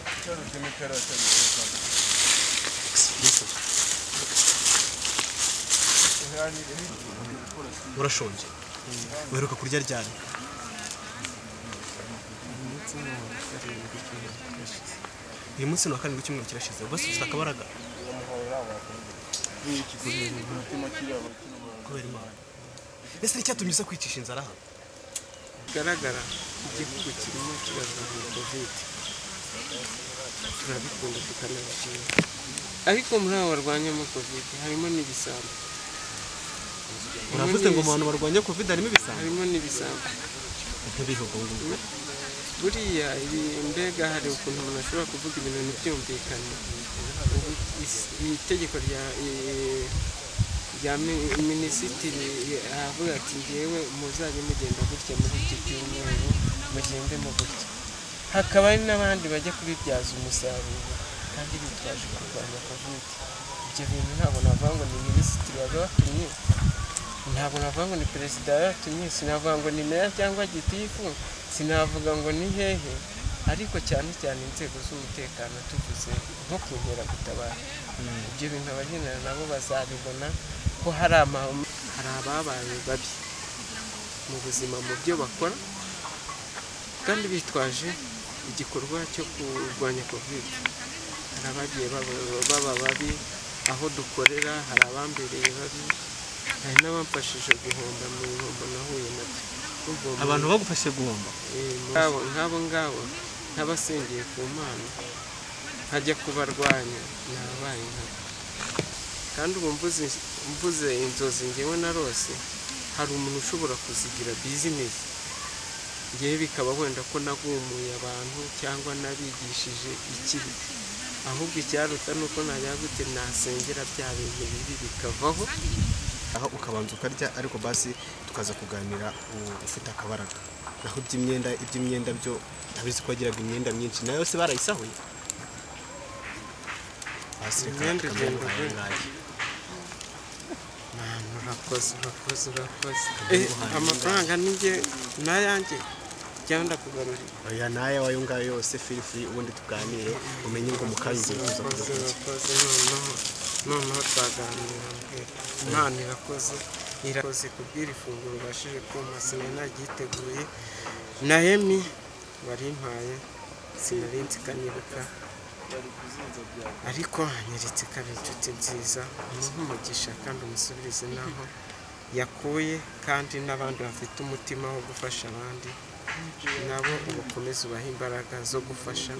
açarız, yemekleri açarız. birazdan. Yani urashonje uheruka kurya ryari uyu munsi ni wa karindwi w'icyumweru kirashize bose ufite akabaraga iyi ikizimya umutima kiraba kinumara. kubera imana ese ni icyatumye uza kwicisha inzara hano bigaragara igihugu kirimo kirazamura kovide turabikunda tukanabikunda ariko muri abo barwanyamo kovide harimo n'ibisambo uravuze ngo mu bantu barwanya covid harimo ibisambo harimo n'ibisambo ntibihugungu buriya ibi mbega hari ukuntu umuntu ashobora kuvuga ibintu ntibyumvikane Ubu is- iri tegeko rya i- rya mi- minisitiri aravuga ati ngewe muzajye mugenda gutya muri iki cyumweru mugendemo gutya hakaba hari n'abandi bajya kubibyaza umusaruro kandi bitwaje kurwanya kovide ibyo bintu ntabwo navuga ngo ni minisitiri wabibatumye ntabwo navuga ngo ni perezida yaratumye sinavuga ngo ni meya cyangwa gitifu sinavuga ngo ni hehe ariko cyane cyane inzego z'umutekano tuvuze nko ku nkeragutabara ibyo bintu abagendana nabo bazabibona ko hari amahame hari ababaye babi mu buzima mu byo bakora kandi bitwaje igikorwa cyo kurwanya kovide hari abagiye baba- baba babi aho dukorera hari abambereye babi hari n'abamfashije guhomba mu bihombo nahuye nabyo Buvoma- abantu bagufashije guhomba Eh, nk'abo nk'abo ngabo nk'abasengeye ku mana nkajya kubarwanya nabaye nkabo kandi ubu mvuze, mvuze inzozi ngewe narose hari umuntu ushobora kuzigira bizinesi ngewe bikaba wenda ko nagumuye abantu cyangwa nabigishije ikibi ahubwo icyaruta ni uko najya gute nasengera bya bintu bibi bikavaho aho ukabanza ukarya ariko basi tukaza kuganira u- ufite akabaraga naho iby'imyenda iby'imyenda byo ntabizi ko wagiraga imyenda myinshi nayo se barayisahuye Basi reka Imyenda tukamenya igenda guhaha vuba. ibirayi. Mama, urakoze urakoze urakoze Ari Eh, guhanga amafaranga ninjye nayanjye cyangwa ndakugarurira oya nayo ayo ngayo yose feel free ubundi tuganire umenye ngo mukanya ugiye kuza urakoze kuza urakoze noneho noneho twaganira mbwira imana irakoze irakoze kubwira ifunguro ubashije kumpa sinari naryiteguye na emi warimpaye sinari nzi ikanyiruka ariko anyeretse ko ari inshuti nziza umuha umugisha kandi umusubirize n'aho yakuye kandi n'abandi bafite umutima wo gufasha abandi nabo ubakomeze ubahe imbaraga zo gufasha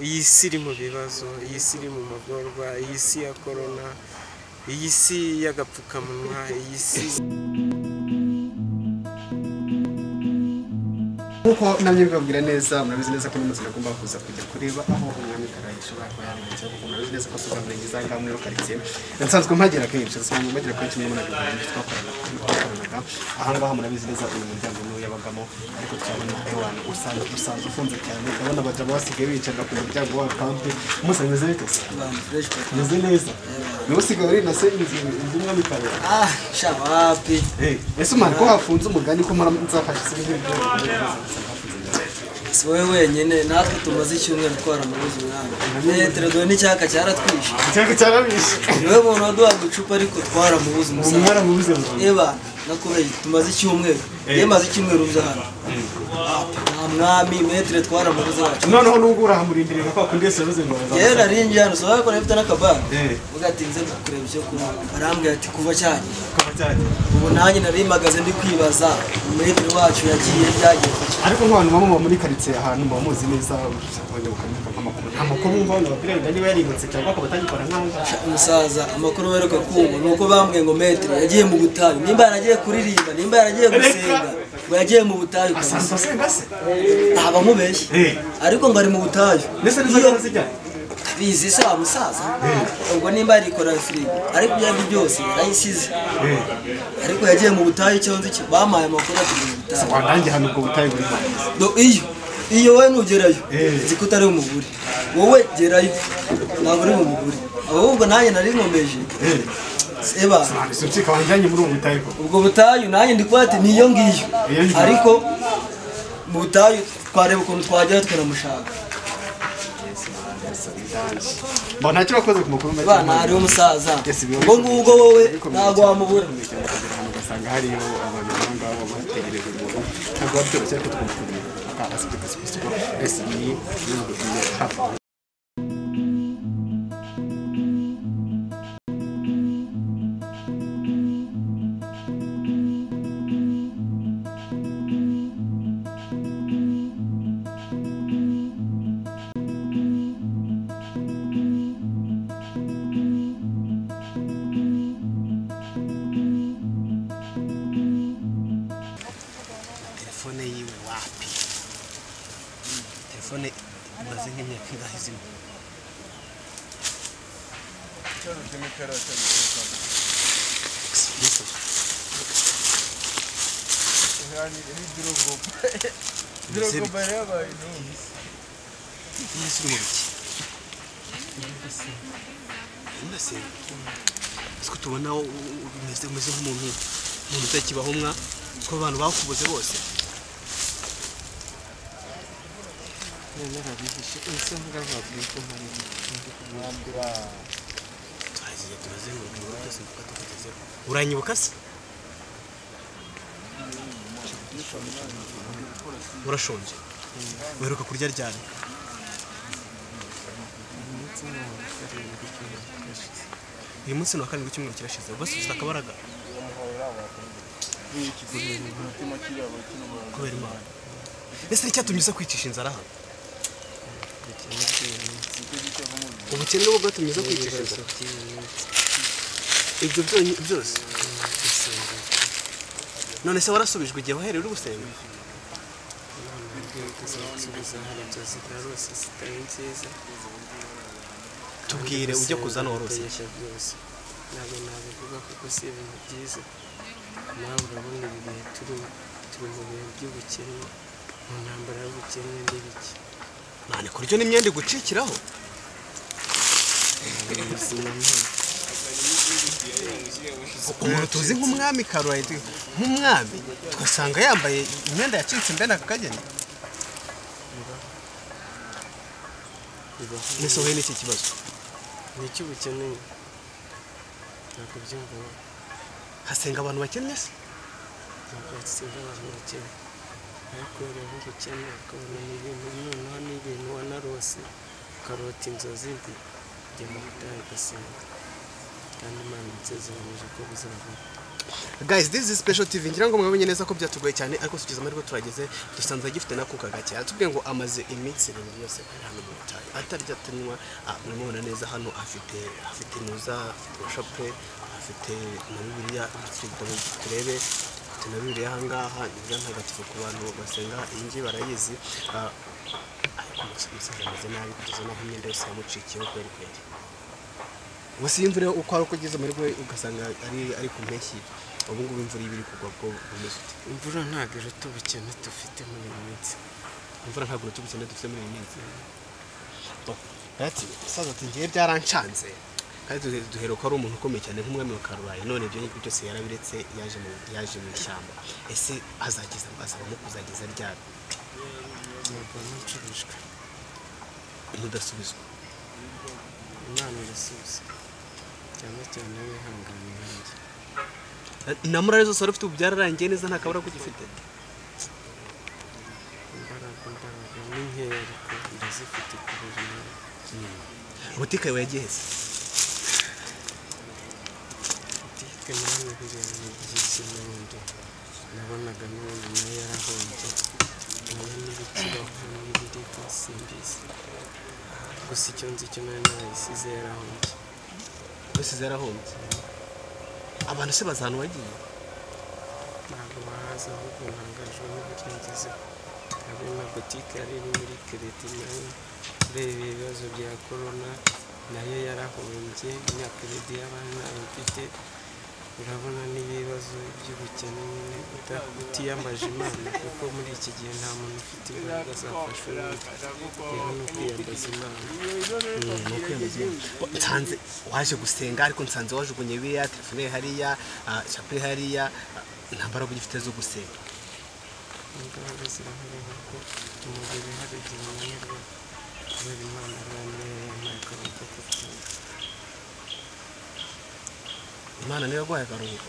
iyi si iri mu bibazo iyi si iri mu magorwa iyi si ya korona iyi si y'agapfukamunwa iyi si nk'uko namwe bibabwira neza murabizi neza ko n'umunsi agomba kuza kujya kureba aho umwami karayira ashobora kuba yarenze kuko murabizi neza ko asoza murenge za ngaho muri karitsiye nsanzwe mpagera kenshi nsanzwe mpagera kenshi muri murabizi neza twakorana twakoranaga aha ngaha murabizi neza uyu muryango niwo yabagamo ariko turabona ewana usanga usanzwe ufunze cyane urabona abagabo basigaye bicarira ku muryango wabo pampe umunsi bimeze bite se bimeze neza niwe usigaye uri na se inzu inzu umwami karayira Ah, shabapi Eh, ese umwana ko hafunze umugani ko muramuzafashe se si wowe wenyine natwe tumaze icyumweru twaramubuze umwami metero dore n'icyaka cyaratwishe icyaka cyarabishe niwe muntu waduhaga icupa ariko twaramubuze umusaza umwana mubuze ngo eba nakubeye tumaze icyumweru yemaze icyumweru uza hano Ah, nta mwami metero twaramubuze wacu noneho nubwo urahamurindirira ko akundese yavuze ngo bazamusabe. yera arinjiye hano soba yakora afite n'akabara Eh. ugatinze kureba icyo kunywa arambwira ati kuva cyagiye Kaba cyajya. ubu nanjye narimagaze ndi kwibaza metero wacu yagiye byagiye kuki ariko nk'abantu baba muba muri karitsiye ahantu muba muzi neza abanyabukamenya amakuru amakuru bumva abantu babwira wenda niba yaributse cyangwa akaba atagikora nk'aho ngaho. umusaza amakuru baheruka kumva ni uko bambwiye ngo metero yagiye mu butayu nimba yaragiye kuririmba nimba yaragiye gusenga ngo yagiye mu butayu asanzwe asenga se ntaba mubeshye Eh. ariko ngo ari mu butayu ndetse n'izo Iyo- nzara zijya bizi se wa musaza ubwo nimba yarikora firigo ariko ibyo ari byose yarayisize ariko yagiye mu butayu icyo nzi cyo bampaye amakuru ati mu butayu wanange hano ubwo butayi buri hano Do iyo iyo wowe nugerayo Eh. nzi ko utari umugore wowe gerayo ntabwo uri mu mugore ahubwo nanjye nari nkomeje eba ntabwo ucika wanjyanye muri ubu butayi koko ubwo butayu nanjye ndi kubati ni iyo ngiyo Iyo ngiyo. ariko mu butayu twareba ukuntu twagera tukanamushaka mbona ntacyo wakoze ku mukuru make abana hariho umusaza Yes, biba ubwo bikomeye. ngubwo wowe Bikomeye ntabwo cyane. wamubura Urugendo ukagera ahantu ugasanga hariyo abantu aho ngaho bategereje umuntu ntabwo biba byoroshye ariko tugomba kumenya akana sibyo gusa kuko ese ni ibihugu bimwe hafi aho telefone yiwe wapi telefone imaze nk'imyaka ingahe izima Icyaro kimwe cyarasabye kuzana. Yesu, Yani iri Drogba. Mbese bi- Drogba yabaye intumwa. Yesu uri mu biki ndasenga siko tubona wo- wo- wo- umeze umeze nk'umuntu umuntu utakibaho mwa ko abantu bakubuze bose narabihishe ese ngababwiye ko mpariye turagiye turazenguruka ibigo byose kuko tukugezeho uranyibuka se urashonje uheruka kurya ryari ndetse n'abakarindwi cy'umwaka ushize uyu munsi ni wa karindwi w'icyumweru kirashize ubwose ufite akabaraga Umutima kiraba cy'umwana. kubera imana ese ni icyatumye uza kwicisha inzara aha ubukene bw'iminsi Nicyo gice bumubwira. ubukene bwo bwatumye uza kwicisha ibibazo inzara by'iminsi ibyo byonyi- byose gusenga none se warasubijwe igihe wahereye uri gusenga inama y'urwego zo gusubiza hano byose byarose zitari nziza tubwire ujya kuza n'uwarose Gusengesha byose ntabwo nabivuga kuko si ibintu byiza nawe urabona ibi bihe turimo turi mu bihe by'ubukene mu ntambara y'ubukene n'ibiki none kuryo n'imyenda igucikiraho umuntu tuzi nk'umwami karuwayi nk'umwami tugasanga yambaye imyenda yacitse mbene aka kageni bibaho ese wowe n'iki kibazo ni iki ubukeneye ntabwo byumva wowe hasenga abantu bakennye se ntabwo yatsinda abantu bakene ariko rero ubukene ukabona ni ibintu noneho ni ibintu wanarose ukarota inzozi mbi ujya mu butayu ugasenga kandi imana insezeranyije ko buzavaho guys this is special tv ngira ngo mwabonye neza ko byatugoye cyane ariko tugeze amahirwe turageze dusanze agifite n'akuka gake yatubwiye ngo amaze iminsi irindwi yose ari hano mu butayu atarya atanywa ah, muramubona neza hano afite afite nuza afite washapure afite na bibiliya afite ibitabo turebe afite na bibiliya ahangaha ni bwa ntagatifu ku bantu basenga iyi ngiyi barayizi Ah, ariko umusa- umusaza ameze nabi kugeza n'aho imyenda yose yamucikiyeho kubera ikwere gusa iyo imvura uko ari uko ugeze muri rwe ugasanga ari ari ku mpeshyi ubu ngubu imvura iba iri kugwa bwo bumeze ute imvura ntabwo iruta ubukene dufite muri iyi minsi imvura ntabwo urutugu cyane dufite muri iyi minsi ati saza ati ngiye byarancanze kandi duhe- duhera ko ari umuntu ukomeye cyane nk'umwami wa karubayi none ibyo ngibyo byose yarabiretse yaje mu yaje mu ishyamba ese azageza azabamo kuzageza ryari ntabwo nicurujwe mudasubizwa imana irasubiza cyane cyane wihangane nanjye na murare zose wari ufite ubu byararangiye neza nta kabura ugifite imbaraga imbaraga ni nkeya ariko ndazifite kubera imana butike yawe yagiye se butike nawe biriya ni byinshi n'ubundi nabonaga n'ubundi nayo yarahombye nayo n'ibikibaho n'ibiribwa simbizi gusa icyo nzi cyo nayo narayisize yarahombye bose zarahombye abantu se baza ahantu wagiye ntabwo bahaza ahubwo ntangajwe n'uburyo ngezeho hari na butike yari iri muri kereti nayo ureba ibibazo bya korona nayo yarahombye na kereti y'abana ntayo mfite urabona n'ibibazo by'ubukene nyine uta- utiyambaje imana kuko muri iki gihe nta muntu ufite imbaraga zafashe undi rero ni ukwiyambaza imana nsanze waje gusenga ariko nsanze wajugunye biriya telefone hariya ah, shapure hariya ah, nta mbaraga ugifite zo gusenga imbaraga zirahari kuko umubiri hari igihe unanirwa kubera imana arwaniye ntabwo bajya kubyumva imana niyo yaguhaye akaruhuko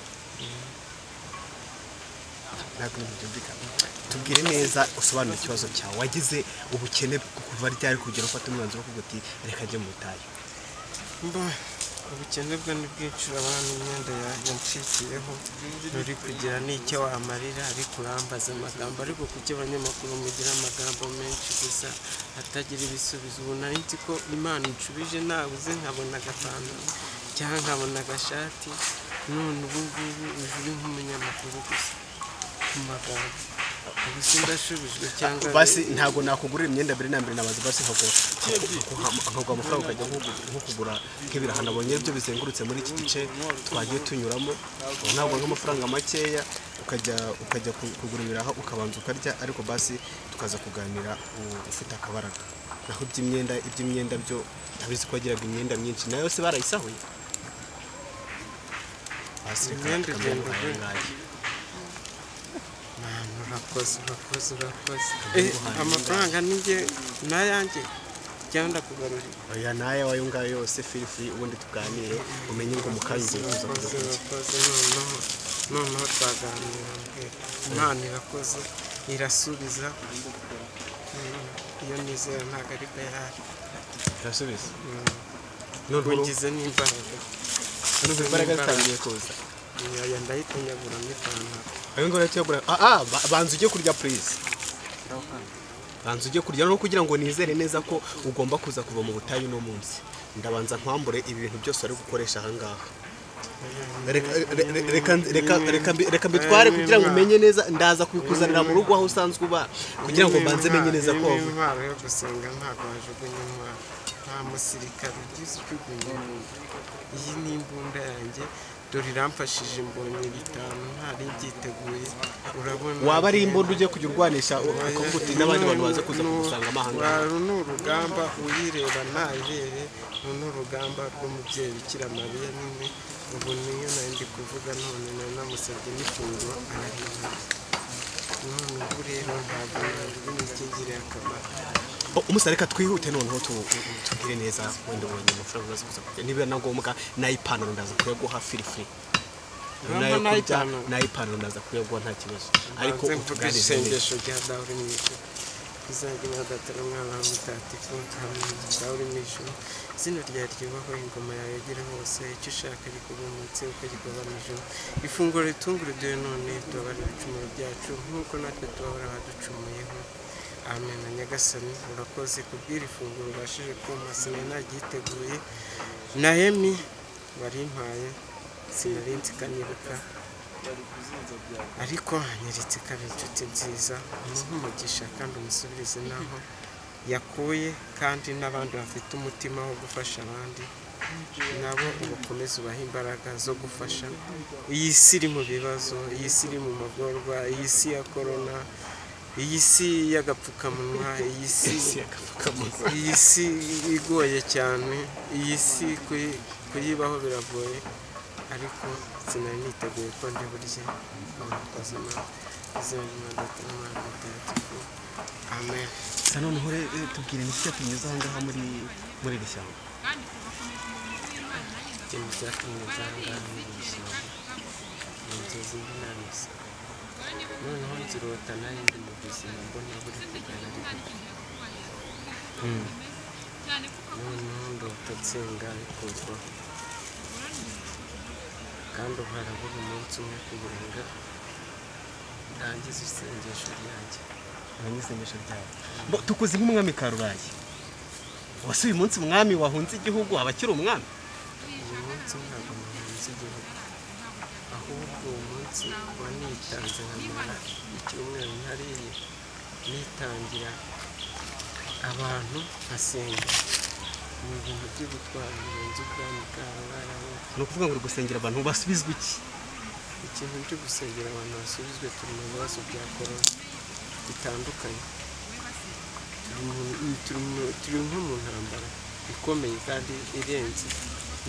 ntabwo ibintu byumvikana tubwire neza usobanura ikibazo cyawe wagize ubukene kuva ryari kugera ufata umwanzuro wo kuvuga uti reka njye mu butayu mba ubukene bwo ni bwinshura abantu imyenda yanjye ncikiyeho ruri kugira n'icyo wamarira ariko urambaza amagambo ariko kuki abanyamakuru mugira amagambo menshi gusa atagira ibisubizo ubu nari nzi ko imana inshubije nabuze nkabona agapantaro cyangwa nkabona agashati none ubu ngubu ujuri nk'umunyamakuru gusa ku magambo ubu sindashubijwe cyangwa basi ntabwo nakugurira imyenda mbere na mbere nabaza basi nkaguha nkaguha amafaranga ukajya nko- nko kugura nk'ibiraha nabonye byo bizengurutse muri iki gice twagiye tunyuramo ntabwo nk'amafaranga makeya ukajya ukajya ku- kugura ibiraha ukabanza ukarya ariko basi tukaza kuganira u- ufite akabaraga naho iby'imyenda iby'imyenda byo ntabizi ko wagiraga imyenda myinshi nayo se barayisahuye basi reka Imyenda tukamenya igenda ubuhaye gute? ngaye. Mwana urakoze urakoze urakoze Eh, amafaranga ni njye n'ayanjye cyangwa ndakugarurira oya nayo ayo ngayo yose feel free ubundi tuganire umenye ngo mukanya ugiye kuza kuza urakoze kuki urakoze noneho noneho twaganira mbwira imana irakoze irasubiza Mm, iyo nizera ntabwo ari bayari irasubiza Mm. ngize n'imbaraga n'ubwo imbaraga zitangiye kuza Oya, ndayitanyagura n'ipantaro ayo ngayo tuyagura ah ah, ba- banza ujye kurya please banza ujye kurya no kugira ngo nizere neza ko ugomba kuza kuva mu butayu uno munsi ndabanza nkwambure ibintu byose wari gukoresha aha ngaha Reka- re- re- reka reka- reka mbi- reka mbitware kugira ngo umenye neza ndaza kubikuzanira mu rugo aho usanzwe uba kugira ngo banze menye neza ko wavuye intwaro yo gusenga ntabwo wajugunya intwaro nta musirikare ugize ujugunya imbunda iyi ni imbunda yanjye dore iramfashije mbonye bitanu ntari mbyiteguye urabona waba ari imbunda ujye kujya urwanisha ukavuga uti n'abandi bantu baze kuza N'ubu- kugusanga amahanga uru ni urugamba uyireba ntayirebe uru ni urugamba rw'umubyeyi bikira mariya nyine ubu niyo nari ndi kuvuga none nari namusabye n'ifunguro ararihana none ubu rero ntabwo ntabwo ingiriye akamaro O- umusore reka twihute noneho tu- tu- tubwire neza wenda ubonye amafaranga uzaza kuza kurya niba na ngombwa n'ayipantaro ndaza kuyaguha firi firi nayo kurya Urabona n'ay'ipantaro? n'ayipantaro ndaza kuyaguha nta kibazo ariko Banze mvuge utuganirize neza isengesho rya dawe uri mu ijuru uzajya uradatara umwana wawe mutagatifu nkamenya dawe uri mu ijuru izina ryawe ryubahwe ingoma yawe igere hose icyo ushaka gikorwa munsi uko gikorwa mu ijuru ifunguro ritunguruduwe none tubabarira ibicumuro byacu nk'uko natwe tubahora baducumuyeho amen na nyagasani urakoze kubwira ifunguro ubashije kumpa sinari naryiteguye nahemi warimpaye sinari nzi ikanibuka ariko anyeretse ko ari inshuti nziza umuha umugisha kandi umusubirize n'aho yakuye kandi n'abandi bafite umutima wo gufasha abandi nabo ubakomeze ubahe imbaraga zo gufasha iyi si iri mu bibazo iyi si iri mu magorwa iyi si ya korona iyi si y'agapfukamunwa iyi si iyi si igoye cyane iyi si kuyi- kuyibaho biragoye ariko sinari niteguye ko ndi burye murakoze imana izina ry'imana data n'umwana mutagatifu amen gusa noneho re- re- tubwire ni kijya tunyuze aha ngaha muri muri iri shyamba ikintu cyatumye nzanga n'ibishyamba mu nzozi mbi nta misozi noneho nzirota nari ndi mu buzima mbona buri kugana ari gute noneho ndota nsenga bikurwaho kandi uhara buri munsi umwe kugira ngo ndangize isengesho ryanjye abanyisengesho ryawe Bo, tukuze nk'umwami karurayi wase uyu munsi umwami wahunze igihugu aba akiri umwami uyu munsi ntabwo muhunze igihugu ahubwo uwo munsi kuba nitanze nkamara icyumweru ntariye nitangira abantu nkasenga ni ibintu byo gutwara murenze ubwami bwabo ni ukuvuga ngo uri gusengera abantu basubizwa iki ikintu cyo gusengera abantu basubizwe turi mu bibazo bya korona bitandukanye Turi mu- turi mu- turi nko mu ntambara ikomeye kandi irenze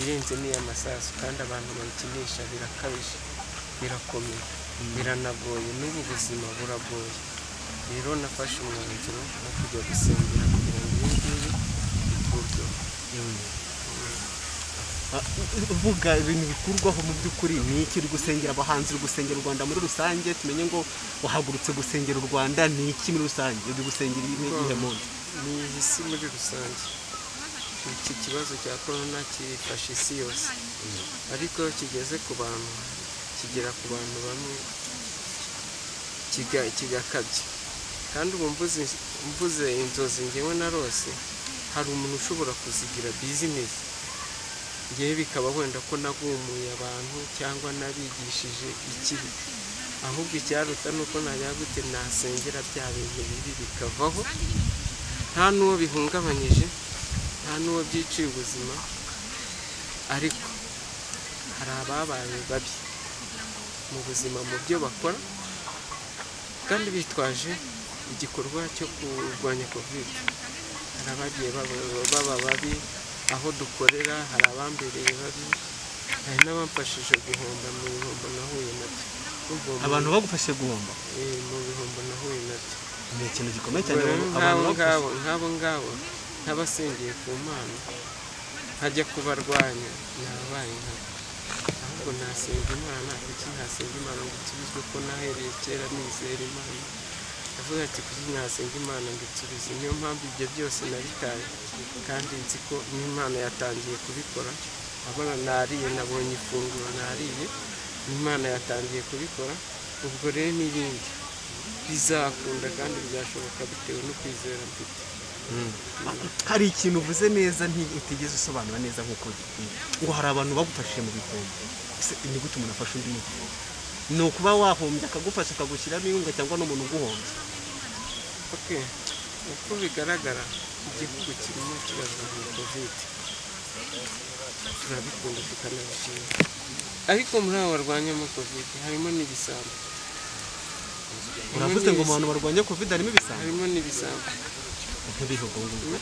irenze n'iy'amasasu kandi abantu bayikinisha birakabije birakomeye biranagoye n'ubu buzima buragoye rero nafashe umwanzuro wo kujya gusengera kugira ngo ibi ngibi uvuga ibintu bikurwaho mu by'ukuri ni iki uri gusengera abahanzi uri gusengera u rwanda muri rusange tumenye ngo wahagurutse gusengera u rwanda ni iki muri rusange uri gusengera iyi iyihe muntu ni isi muri rusange iki kibazo cya korona kifashe isi yose ariko iyo kigeze ku bantu kigera ku bantu bamwe kiga- kigakabya kandi ubu mvuze mvuze inzozi ngewe narose hari umuntu ushobora kuzigira bizinesi ngewe bikaba wenda ko nagumuye abantu cyangwa nabigishije ikibi ahubwo icyaruta ni uko najya gute nasengera bya bintu bibi bikavaho nta n'uwo bihungabanyije nta n'uwo byiciye ubuzima ariko hari ababaye babi mu buzima mu byo bakora kandi bitwaje igikorwa cyo kurwanya kovide hari abagiye baba- baba babi aho dukorera hari abambereye babi hari n'abamfashije guhomba mu bihombo nahuye nabyo Urumva uwo abantu bagufashije guhomba muntu, eh, mu bihombo nahuye nabyo ni ikintu gikomeye cyane Rero abantu nk'abo bagufashije ngabo nk'abo ngabo nk'abasengeye ku mana nkajya kubarwanya nabaye nkabo ahubwo nasenga imana kuki nasenga imana ngo nsubizwe ko nahereye kera nizera imana ndavuga ati kuki nasenga imana ngo insubize niyo mpamvu ibyo byose nabitaye kandi nzi ko n'imana yatangiye kubikora abona nariye nabonye ifunguro nariye n'imana yatangiye kubikora ubwo rero n'ibindi bizakunda kandi byashoboka bitewe no kwizera mfite hari ikintu uvuze neza nti- utigeze usobanura neza nk'uko bikwiye ngo hari abantu bagufashije mu bihombo Ese ni gute umuntu afasha undi mu bihombo ni ukuba wahombye akagufasha akagushyiramo inkunga cyangwa n'umuntu uguhombye ok uko bigaragara igihugu kirimo kirazamura kovide turabikunda tukanabishima ariko muri abo barwanyamo kovide harimo n'ibisambo uravuze ngo mu bantu barwanya covid harimo ibisambo harimo n'ibisambo ntibihugu ngo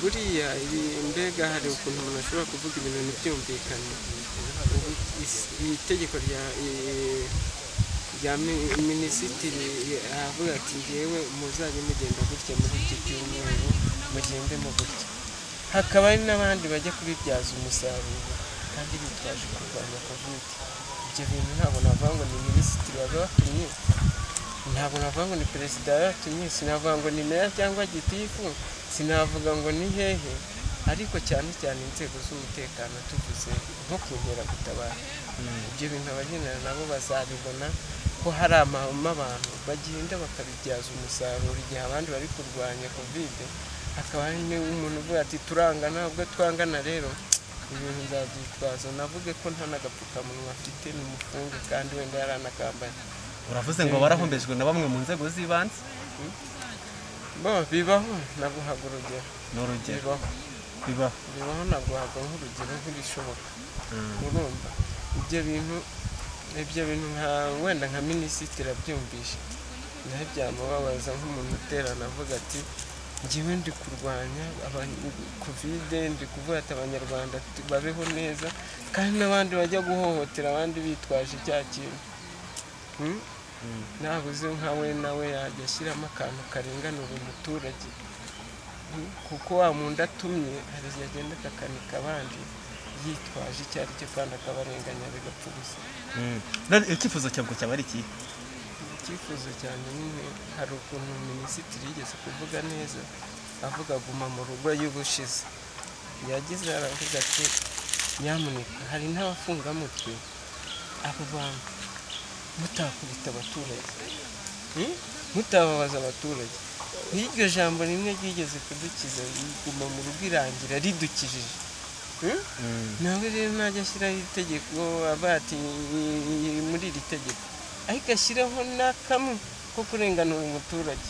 buriya ibi- mbega hari ukuntu umuntu ashobora kuvuga ibintu ntibyumvikane Ubu is- itegeko rya eh, rya mi- minisitiri avuga ati ngewe muzajye mugenda gutya muri iki cyumweru mugendemo gutya hakaba hari n'abandi bajya kubibyaza umusaruro kandi bitwaje kurwanya kovide ibyo bintu ntabwo navuga ngo ni minisitiri wabibatumye ntabwo navuga ngo ni perezida yaratumye sinavuga ngo ni meya cyangwa gitifu sinavuga ngo ni hehe ariko cyane cyane inzego z'umutekano tuvuze nko ku inkeragutabara ibyo bintu abagenera nabo bazabibona ko hari amahame abantu bagenda bakabibyaza umusaruro igihe abandi bari kurwanya kovide hakaba hari n'umuntu uvuga ati turangana ubwo twangana rero ibintu nzabyitwaza navuge ko nta n'agapfukamunwa afite ni umufunge kandi wenda yaranakambaye uravuze ngo barahombejwe na bamwe mu nzego z'ibanze bo bibaho naguhaga urugero ni urugero bibaho bibaho bibaho naguhaga nk'urugero nk'ibishoboka urumva ibyo bintu ibyo bintu nka wenda nka minisitiri abyumvishe nawe byamubabaza nk'umuntu uterana avuga ati njyewe ndi kurwanya aba- kovide ndi kuvuga ati abanyarwanda tu- babeho neza kandi n'abandi bajya guhohotera abandi bitwaje cya kintu Hmm? nabuze nka we nawe yajya ashyiramo akantu karenganura umuturage kuko wa muntu atumye hari igihe agenda akakanika abandi yitwaje icyo ari cyo kandi akabarenganya bigapfa ubusa none icyifuzo cyabwo cyaba ari ikihe icyifuzo cyane nyine hari ukuntu minisitiri yigeze kuvuga neza avuga guma mu rugo y'ubushize yagize aravuga ati nyamuneka hari n'abafungamutwe abo bantu mutakubita abaturage Hmm? mutababaza abaturage nk'iryo jambo rimwe ryigeze kudukiza riguma mu rugo irangira ridukijije Hmm? nawe rero najya ashyiraho itegeko avuga ati "Ni muri iri tegeko ariko ashyiraho n'akamwe ko kurenganura umuturage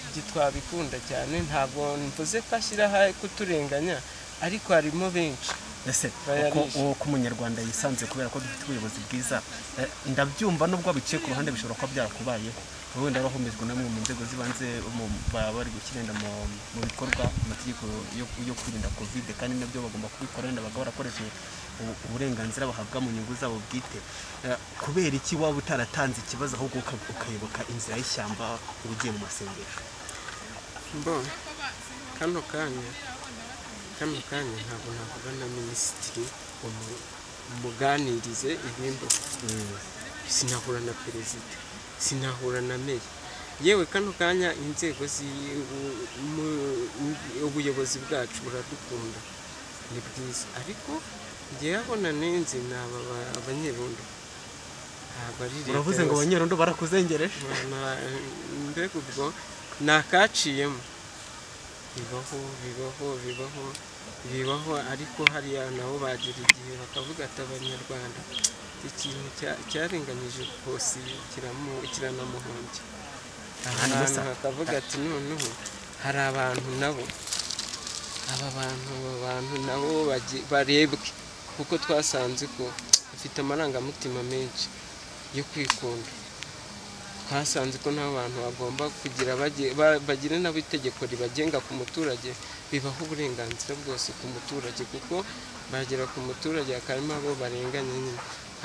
ibyo twabikunda cyane ntabwo mvuze ko ashyiraho kuturenganya ariko harimo benshi ese Bayarishe. uko- uko umunyarwanda yisanze kubera ko dufite ubuyobozi bwiza eh, ndabyumva nubwo biciye ku ruhande bishobora kuba byarakubayeho wenda wahombejwe namwe mu nzego z'ibanze mu- baba bari gushyira mu- mu bikorwa amategeko yo yo kwirinda kovide kandi nabyo bagomba kubikora wenda bakaba barakoresheje ubu- uburenganzira bahabwa mu nyungu zabo bwite Eh, kubera iki waba utaratanze ikibazo ahubwo uka- ukayoboka inzira y'ishyamba ugiye mu masengesho mbona kano kanya kano kanya ntabwo navuga na minisitiri umu- umuganirize ibimbuka sinahura na perezida sinahura na meya yewe kano kanya inzego zi- u- mu- mu- ubuyobozi bwacu buradukunda ni bwiza ariko njyewe aho nanenze ni aba ba- abanyerondo ntabwo ari leta uravuze ngo yose. abanyerondo barakuzengereje Na- mbega ubwo ni akaciyemo bibaho bibaho bibaho bibaho ariko hariya nabo bagira igihe bakavuga ati abanyarwanda iki kintu cya- cyarenganyije hose kiramu- kiranamuhombya ahantu bakavuga ati noneho hari abantu nabo aba bantu aba bantu nabo bagi- barebwe kuko twasanze ko bafite amarangamutima menshi yo kwikunda twasanze ko nta bantu bagomba kugira bage- ba- bagire nabo itegeko ribagenga ku muturage bibaha uburenganzira bwose ku muturage kuko bagera ku muturage akarimo abo barenganya nyine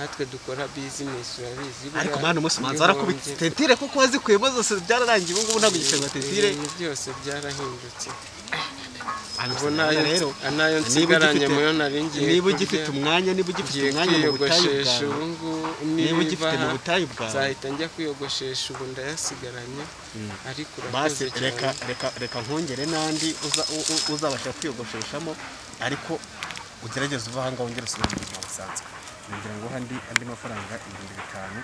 nkatwe dukora bizinesi urabizi ariko buriya mani umunsi manzi warakubitse ibihombye- tentire kuko wazikuyemo zose byararangiye ubu ngubu ntabwo igiceri wa tentire ibintu byose byarahindutse Ubwo ubu nayo rero nayo nsigaranye muyo naringiye niba ugifite umwanya niba ugifite umwanya mu butayu kwiyogoshesha bwawe ubu ngubu niba niba ugifite mu butayu bwawe nzahita njya kwiyogoshesha ubu ndayasigaranye ariko basi urakoze reka cyane reka reka nkongere n'andi uza- u- u- uzabasha kwiyogosheshamo ariko ugerageze uva ahangaha wongere usubire mu buzima busanzwe nongera ngo andi andi mafaranga ibihumbi bitanu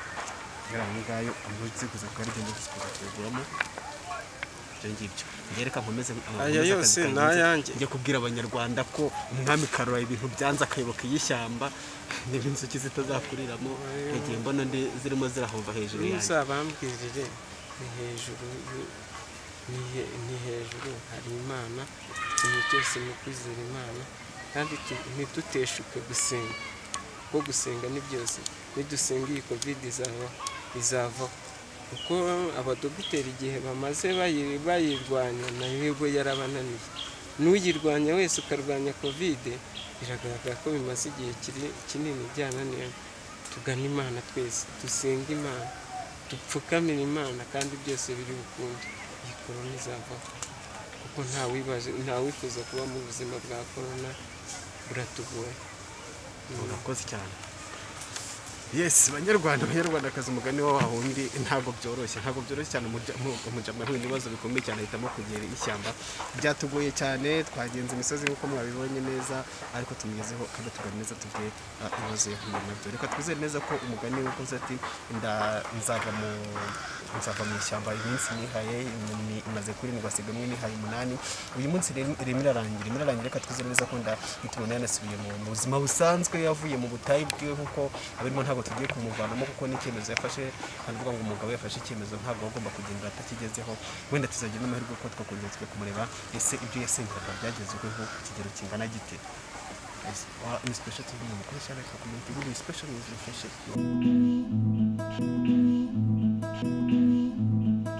kubera aho ngayo umuzi kuza kuba arigenda kuza kuyaguramo ibyo ngibyo ngereka nkomeze Aya nkomeze akazi yose ni kanjye. ayanjye. njye kubwira abanyarwanda ko umwami karora ibintu byanze akayoboka iy'ishyamba niba inzuki zitazakuriramo yagiye mbona ndi zirimo zirahova hejuru yanjye uzabambwirire ni hejuru y'u- ni he- ni hejuru hari imana ikintu cyose ni ukwizera imana kandi tu- ntiduteshuke gusenga kuko gusenga ni byose nidusenga iyi covid izava izavaho kuko abadogiteri igihe bamaze bayi- bayirwanya nayo ubwo yarabananiye n'uyirwanya wese ukarwanya covid biragaragara ko bimaze igihe kiri- kinini byananiye tugane imana twese dusenga imana dupfukamire imana kandi byose biri bukunde iyi korona izavaho kuko nta wibaje nta wifuza kuba mu buzima bwa korona buratugoye murakoze cyane yesi banyarwanda banyarwandakazi umugani wa wa wundi ntabwo byoroshye ntabwo byoroshye cyane umujama yahuye n'ibibazo bikomeye cyane ahitamo kugira ishyamba byatugoye cyane twagenze imisozi nk'uko mwabibonye neza ariko tumugezeho kandi tugane neza tubwe ibibazo yahuye nabyo reka twizere neza ko umugani wakoze ati "Nda- nzava mu nzava mu ishyamba iminsi nihaye inyoni imaze kurindwi hasigamo nihaye umunani uyu munsi rero irimo irarangira irimo irarangira reka twizere neza ko nda nitubona yanasubiye mu mu buzima busanzwe yavuye mu butayu bwiwe nk'uko abirimo ntabwo tugiye kumuvanamo kuko n'icyemezo yafashe hanavuga ngo umugabo yafashe icyemezo ntabwo agomba kugendera atakigezeho wenda tuzagira n'amahirwe ko twakongera tujya kumureba ese ibyo yasengeraga byagezweho ku kigero kingana gite Ese, wa- ni special TV ni mukuru cyane ariko ku muntu ni special ni special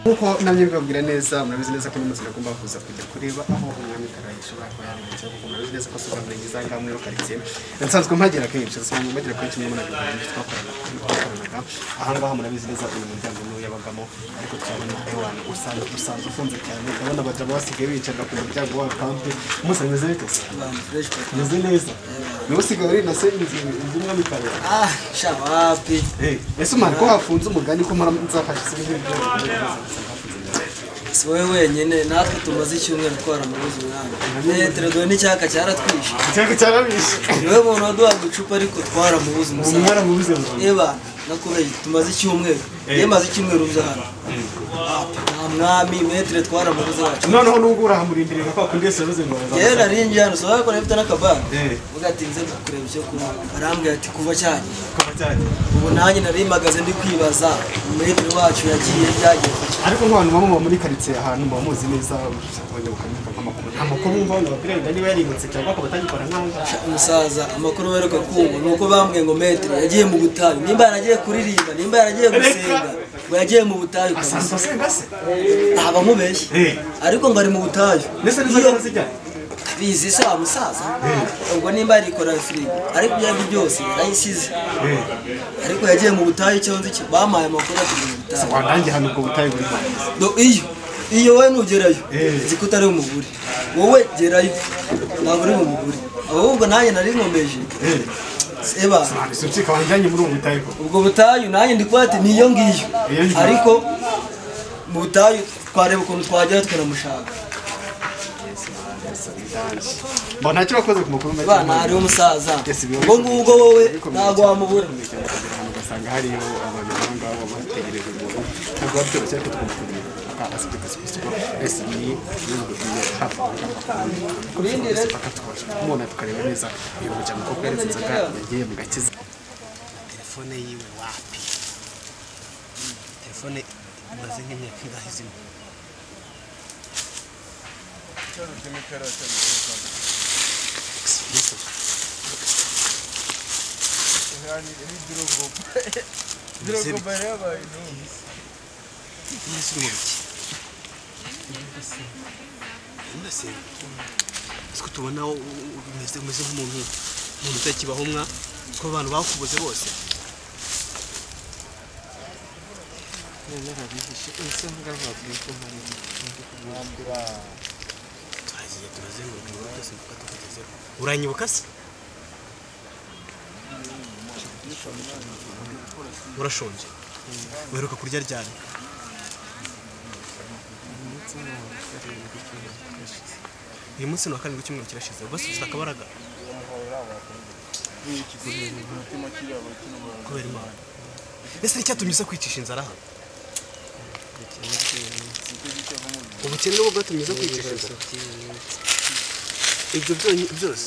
nk'uko nabyo bibabwira neza murabizi neza ko n'umunsi agomba kuza kujya kureba aho umwami karayi ashobora kuba yarenze kuko murabizi neza ko asuka muri izi ngaha muri karitsiye nsanzwe mpagera kenshi nsanzwe mpagera kenshi muri muri karitsiye twakoranaga aha ngaha murabizi neza uyu muryango niwo yabagamo ariko turabona ewana usanzwe usanzwe ufunze cyane urabona abagabo basigaye bicarira ku muryango wa kampe umunsi ameze bite se abantu fresh papa. ameze neza niba usigaye uri na se inzu inzu umwami karayi ah sha wapi ese umara ko hafunze umugani ko mpora nzafashe se ibintu byo si wowe wenyine natwe tumaze icyumweru twaramubuze umwami metero dore n'icyaka cyaratwishe cyangwa cyarabishe niwe muntu waduhaga uducupa ariko twaramubuze ubu umusaza mwaramubuze ngo reba nakubeye tumaze icyumweru iyo maze icyumweru uza hano Wapi, nta mwami metero twaramubuze wacu noneho nubwo urahamurindirira kwa kundi wese yavuze ngo yewe nari ngiye hano saba yakora afite n'akabara Eh. uvuga ati nze kureba icyo kunywa arambwira ati kuva cyanjye kuva cyane ubu nanjye narimagaze ndi kwibaza metero wacu yagiye byagiye ku ariko nk'abantu baba muba muri karitsiye ahantu muba muzi neza abanyabukanye bakabika amakuru nta makuru bumva wenda babwira wenda niba yarimutse cyangwa akaba atagikora nk'aho ngaho umusaza amakuru baheruka kumva ni uko bambwiye ngo metero yagiye mu butayu nimba yaragiye kuririmba nimba yaragiye gusenga ngo yagiye mu butayu kabisa asanzwe asenga se ntaba mubeshye Eh. ariko ngo ari mu butayu ndetse n'izo Iyo- nzi zijyanye bizi se wa musaza ubwo nimba yarikora firigo ariko ibyo ari byo byose yarayisize ariko yagiye mu butayu icyo nzi cyo bamuhaye amakuru ati mu butayu wanange hano ubwo butayu buri hanze Do- iyo iyo we nugerayo nzi ko utari umugore wowe gerayo ntabwo uri bumugure ahubwo nanjye nari nkomeje eba ucika wanjyanye muri ubu butayu koko ubwo butayu nanjye ndi kuba ati niyo ngiyo Iyo ngiyo. ariko mu butayu twareba ukuntu twagera tukanamushaka mbona ntacyo wakoze ku makuru make bana hariho umusaza Yes, biba ubwo ngubwo wowe ntabwo wamubura abantu ugasanga hariyo abantu aho ngaho bategereje umuntu ntabwo babyoroshye ariko tugomba kumenya asibye akazi ku isoko ese ni ibihugu bimwe hafi Kurindi rero. bakatubasha kumubona tukareba neza uyu muryango koko yari inzoga yagiye mu gakiza telefone yiwe wapi telefone imaze nk'imyaka ingahe izima Ikibazo cy'imikara cyabikoze. Yani eri drogo. Drogo bayabaye no. mbese uri mu biki mbese twe tubona u- u- umeze umeze nk'umuntu umuntu utakibaho mwa ko abantu bakubuze bose narabihishe ese ngaho babwiye ko mpari turagiye turazenguruka ibintu byose mpaka tukugezeho uranyibuka se urashonje uheruka kurya ryari uyu munsi ni wa karindwi w'icyumweru kirashize bose ufite akabaraga Umutima kiraba cy'umuntu. kubera imana ese ni icyatumye uza kwicisha inzara hano ubukene nibwo bwatumye uza kwicisha inzara ibyo byonyi- byose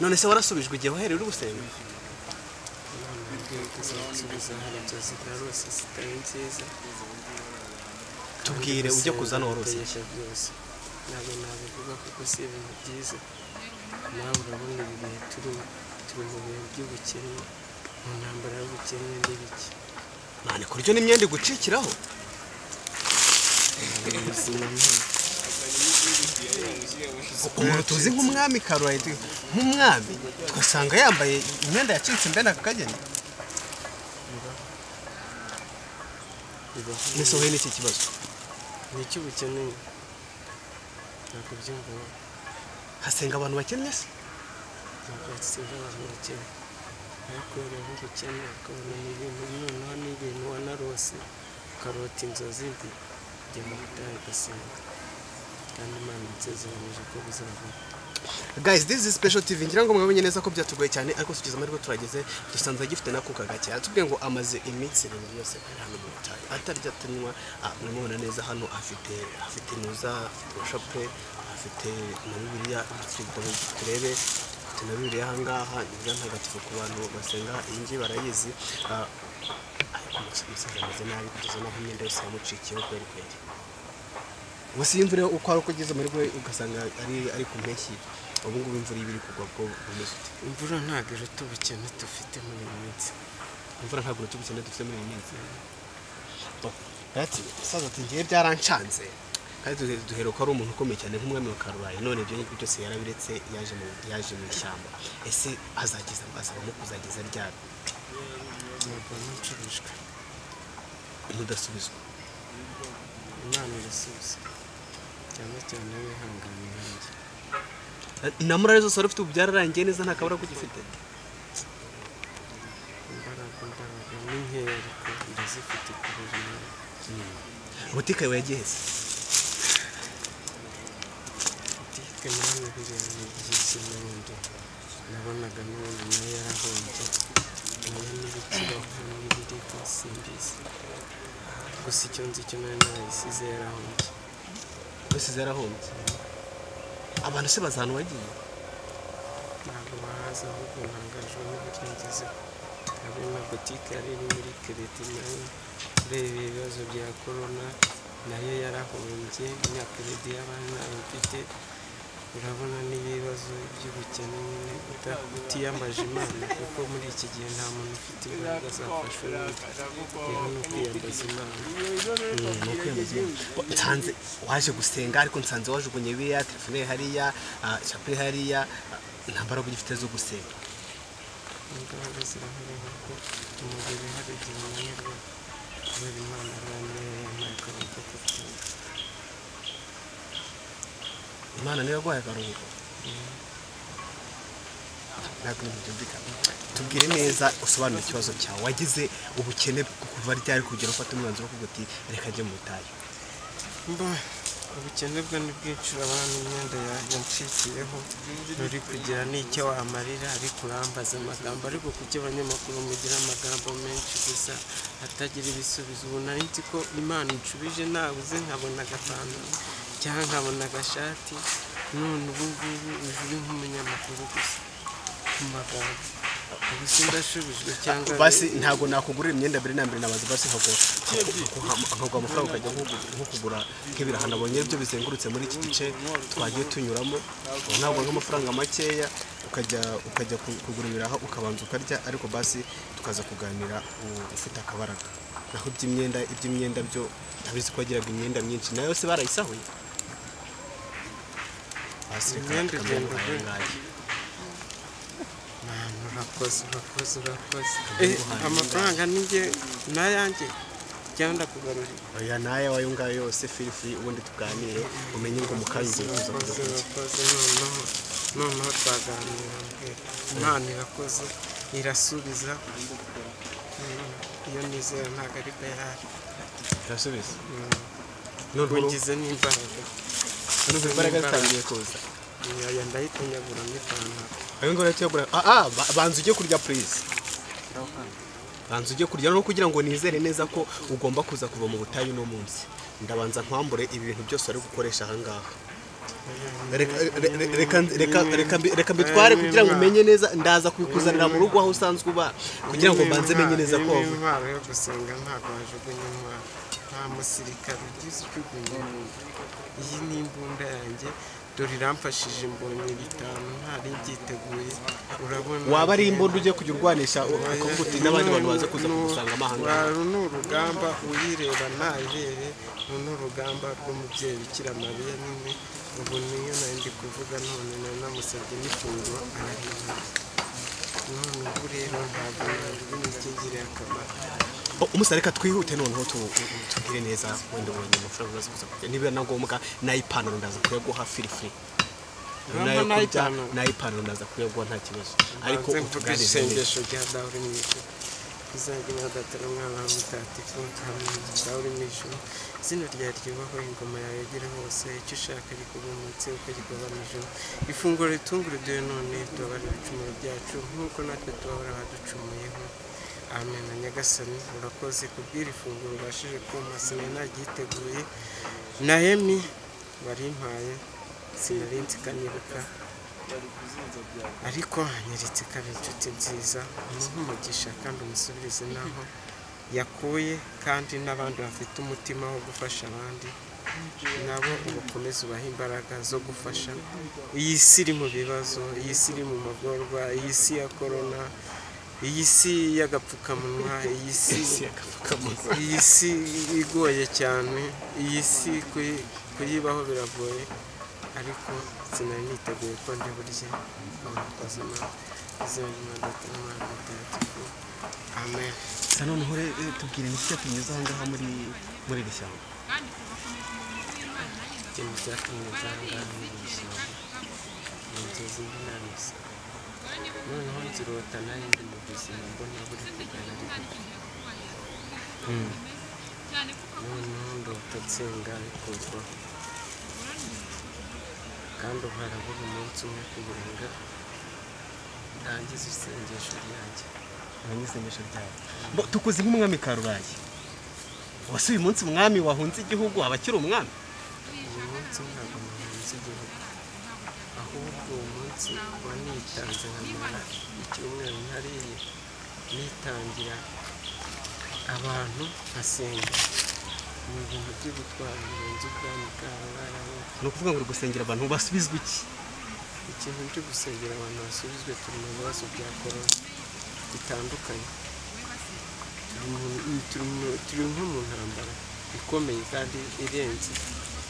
none se warasubijwe igihe wahereye uri gusenga babwiye ko zasubiza hano byose byarose zitari nziza tubwire ujya kuza norose Ndabitegeka byose ntabwo nabivuga kuko si ibintu byiza nawe urabona ibi bihe turimo turi mu bihe by'ubukene mu ntambara y'ubukene n'ibiki none kuryo n'imyenda igucikiraho umuntu tuzi nk'umwami karuhayite nk'umwami tugasanga yambaye imyenda yacitse mbene aka kageni bibaho mbese wowe n'iki kibazo ni icy'ubukene ntabwo byumva hasenga abantu bakennye se ntabwo yatsinda abantu bakene ariko rero ubukene ukabona ni ibintu noneho ni ibintu wanarose ukarota inzozi mbi ujya mu butayu ugasenga kandi imana insezeranyije ko buzavaho guys this is special tv ngira ngo mwamenye neza ko byatugoye cyane ariko tugeze amahirwe turageze dusanze agifite n'akuka gake atubwiye ngo amaze iminsi ibintu byose ari hano mu butayu atarya atanywa ah, muramubona neza hano afite afite nuza afite washapure afite na bibiliya afite ibitabo turebe afite na bibiliya ahangaha ni bwa ntagatifu ku bantu basenga iyi ngiyi barayizi Ah, ariko umusa- umusaza ameze nabi kugeza n'aho imyenda yose yamucikiyeho kubera ikwere ubuse iyo imvura uko ari uko ugeze muri rwe ugasanga ari ari ku mpeshyi ubu ngubu imvura iba iri kugwa bwo bumeze ute imvura ntabwo iruta ubukene dufite muri iyi minsi imvura ntabwo urutugu cyane dufite muri iyi minsi ati saza ati ngiye byarancanze kandi duhe- duheruka ari umuntu ukomeye cyane nk'umwami wa karubayi none ibyo ngibyo byose yarabiretse yaje mu yaje mu ishyamba ese azageza azabamo kuzageza ryari ntabwo n'ucurujwe mudasubizwa imana irasubiza cyane cyane wihangana nanjye na murare zose wari ufite ubu byararangiye neza nta kabura kugifite imbaraga imbaraga ni nkeya ariko ndazifite ku buzima butike yawe yagiye se butike nawe biriya ni byiza n'ubundi nabonaga n'ubundi nayo yarahombye nayo n'ibikibaho n'ibiri hose mbizi gusa icyo nzi cyo nayo narayisize yarahombye zose zarahombye abantu se baza ahantu wagiye ntabwo bahazi ahubwo ntangajwe n'uburyo ngezeho hari na butike yari iri muri kereti nayo ureba ibibazo bya korona nayo yarahombye na kereti y'abandi ntayo mfite urabona n'ibibazo by'ubukene nyine uta- utiyambaje imana kuko muri iki gihe nta muntu ufite imbaraga zafashwe n'undi rero ni ukwiyambaza imana nsanze waje gusenga ariko nsanze wajugunye biriya telefone ye hariya ah, shapure hariya ah, nta mbaraga ugifite zo gusenga imbaraga zirahari kuko umubiri hari igihe unanirwa kubera imana abantu yampaye akaboko ko kubyuka imana niyo yaguhaye akaruhuko ntabwo ibintu byumvikana tubwire neza usobanure ikibazo cyawe wagize ubukene bwo kuva ryari kugira ufata umwanzuro wo kuvuga uti reka njye mu butayu mba ubukene bwo ni bwinshi urabona imyenda yancikiyeho nturi kugira n'icyo wamarira ariko urambaza amagambo ariko kuki abanyamakuru mugira amagambo menshi gusa atagira ibisubizo ubu nari nzi ko imana incubije nabuze nkabona agapantaro cyangwa nkabona agashati none ubu ngubu ujuri nk'umunyamakuru gusa ku magambo ubu sindashubijwe cyangwa basi ntabwo nakugurira imyenda mbere na mbere nabaza basi nkagura nkaguha amafaranga ukajya nko- nko kugura nk'ibiraha nabonye byo bizengurutse muri iki gice twagiye tunyuramo ntabwo nk'amafaranga makeya ukajya ukajya ku- kugura ibiraha ukabanza ukarya ariko basi tukaza kuganira u- ufite akabaraga naho iby'imyenda iby'imyenda byo ntabizi ko wagiraga imyenda myinshi nayo yose barayisahuye basi reka Imyenda kagame igenda nguhaye igwa. ngaye. Manu, urakoze urakoze urakoze Eh, amafaranga ninjye nayanjye cyangwa ndakugarurira oya nawe wayo ngayo yose feel free ubundi tuganire umenye ngo mukanya ugiye kuza kujya urakoze kurya urakoze noneho noneho twaganira mbwira imana irakoze irasubiza Mm, iyo nizera ntabwo ari bwo yari irasubiza Mm, ngize n'imbaraga nubwo imbaraga zitangiye kuza yaya ndayitunyagura n'ipantaro ayo ngayo tuyagura ah ah ba- banza ujye kurya please banza ujye kurya no kugira ngo nizere neza ko ugomba kuza kuva mu butayu uno munsi ndabanza nkwambure ibi bintu byose wari gukoresha aha ngaha Reka- re- re- reka- reka- reka mbi- reka mbitware kugira ngo umenye neza ndaza kubikuzanira mu rugo aho usanzwe uba kugira ngo banze menye neza ko wavuye wavuye intwaro yo gusenga ntabwo wajugunya intwaro nta musirikare ugize ujugunya imbunda iyi ni imbunda yanjye dore iramfashije mbonye bitanu ntari byiteguye urabona waba ari imbunda ugiye kujya urwanisha ukavuga uti n'abandi bantu baze kuza Nu- kugusanga amahanga uru ni urugamba uyireba ntabere uru ni urugamba rw'umubyeyi bikira mariya nyine ubu niyo nari ndi kuvuga none nari namusabye n'ifunguro arahirwa none ubu rero ntabwo ntabwo imikingire akamaro umusa reka twihute noneho tu- tu- tubwire neza wenda ubonye amafaranga uraza kuza kurya niba na ngombwa n'ay'ipantaro ndaza kuyaguha firifiri Uramba n'ay'ipantaro? n'ay'ipantaro ndaza kuyaguha nta kibazo ariko ariko utuganize neza isengesho rya dahuri mu ijuru izajya ibagatira umwana wa mutagatifu hamwe na dahuri mu ijuru izina ryawe ryubahwe ingoma yawe igere hose icyo ushaka rikuba umunsi uko gikuba nijoro ifunguro ritunguruduye none tubabare ibicumuro byacu nk'uko natwe tubabara abaducumuyeho amen na nyagasani urakoze kubwira ifunguro ubashije kumpa sinari naryiteguye nahemi warimpaye sinari nzi ikanyiruka ariko hanyeretse ikaba inshuti nziza umuha umugisha kandi umusubirize n'aho yakuye kandi n'abandi bafite umutima wo gufasha abandi nabo ubakomeze ubahe imbaraga zo gufasha iyi si iri mu bibazo iyi si iri mu magorwa iyi si ya korona iyi si y'agapfukamunwa iyi si iyi si igoye cyane iyi si kuyi- kuyibaho biragoye ariko sinari niteguye ko ndi burye abakozi nawe izina ry'imana ry'imana mutagatifu amen gusa noneho re- re- tubwire ni iki cyatunyuze aha ngaha muri muri iri shyamba ikintu cyatumye nzanga n'ibishyamba ni inzozi mbi nabise noneho nzirota nari ndi mu buzima mbona buri kugana ari bugana noneho ndota nsenga bikorwaho kandi ubu harabura umunsi umwe kurenga ndangiza isengesho ryanjye abanyisengesho byawe Bo, tukuze nk'umwami karurayi wasi uyu munsi umwami wahunze igihugu abakiri umwami uyu munsi ntabwo muhanze igihugu ahubwo uwo munsi uba nitanze nkamara icyumweru ntariye nitangira abantu nkasenga ni ibintu byo gutwara birenze ubwami bwabo baraho ni ukuvuga ngo uri gusengera abantu basubizwa iki ikintu cyo gusengera abantu basubizwe turi mu bibazo bya korona bitandukanye Turi mu- turi mu- turi nko mu ntambara ikomeye kandi irenze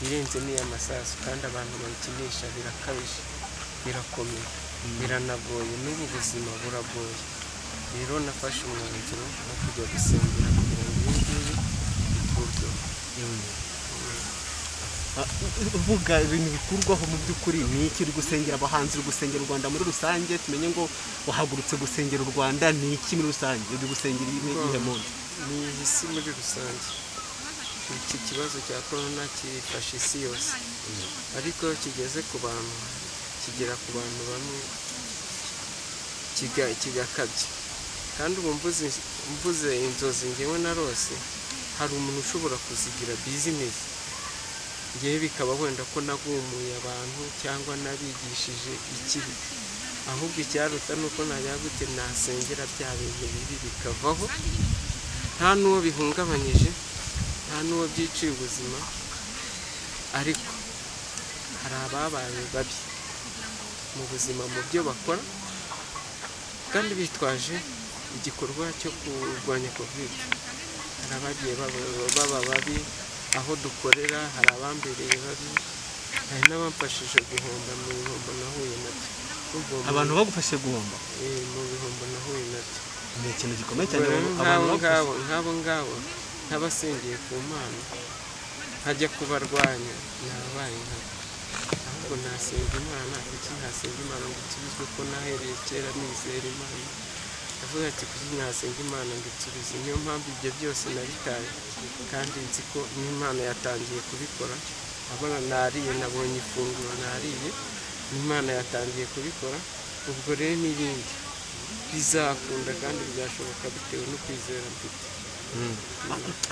irenze n'iy'amasasu kandi abantu bayikinisha birakabije birakomeye biranagoye n'ubu buzima buragoye rero nafashe umwanzuro wo kujya gusengera kugira ngo ibi ngibi bikurweho Mm. uvuga ibintu bikurwaho mu by'ukuri ni iki uri gusengera abahanzi uri gusengera u rwanda muri rusange tumenye ngo wahagurutse gusengera u rwanda ni iki muri rusange uri gusengera iyihe iyihe muntu ni isi muri rusange iki kibazo cya korona kifashe isi yose ariko kigeze ku bantu kigera ku bantu bamwe kiga- kigakabya kandi ubu mvuze mvuze inzozi ngewe narose hari umuntu ushobora kuzigira bizinesi ngewe bikaba wenda ko nagumuye abantu cyangwa nabigishije ikibi ahubwo icyaruta ni uko nayagute nasengera bya bintu bibi bikavaho nta n'uwo bihungabanyije nta n'uwo byiciye ubuzima ariko hari ababaye babi mu buzima mu byo bakora kandi bitwaje igikorwa cyo kurwanya kovide hari abagiye baba- baba babi aho dukorera hari abambereye babi hari n'abamfashije guhomba mu bihombo nahuye nabyo Ubwo mu- abantu bagufashe guhomba eh, mu bihombo nahuye nabyo ni ikintu gikomeye cyane Rero abantu nk'abo bagufashe ngabo nk'abo ngabo nk'abasengeye ku mana nkajya kubarwanya nabaye nka ahubwo nasenga imana kuki nasenga imana ngo nsubizwe ko nahereye kera nizera imana ndavuga ati kuki nasenga imana ngo insubize niyo mpamvu ibyo byose nabitaye kandi nzi ko n'imana yatangiye kubikora abona nariye nabonye ifunguro nariye imana yatangiye kubikora ubwo rero n'ibindi bizakunda kandi byashoboka bitewe no kwizera mfite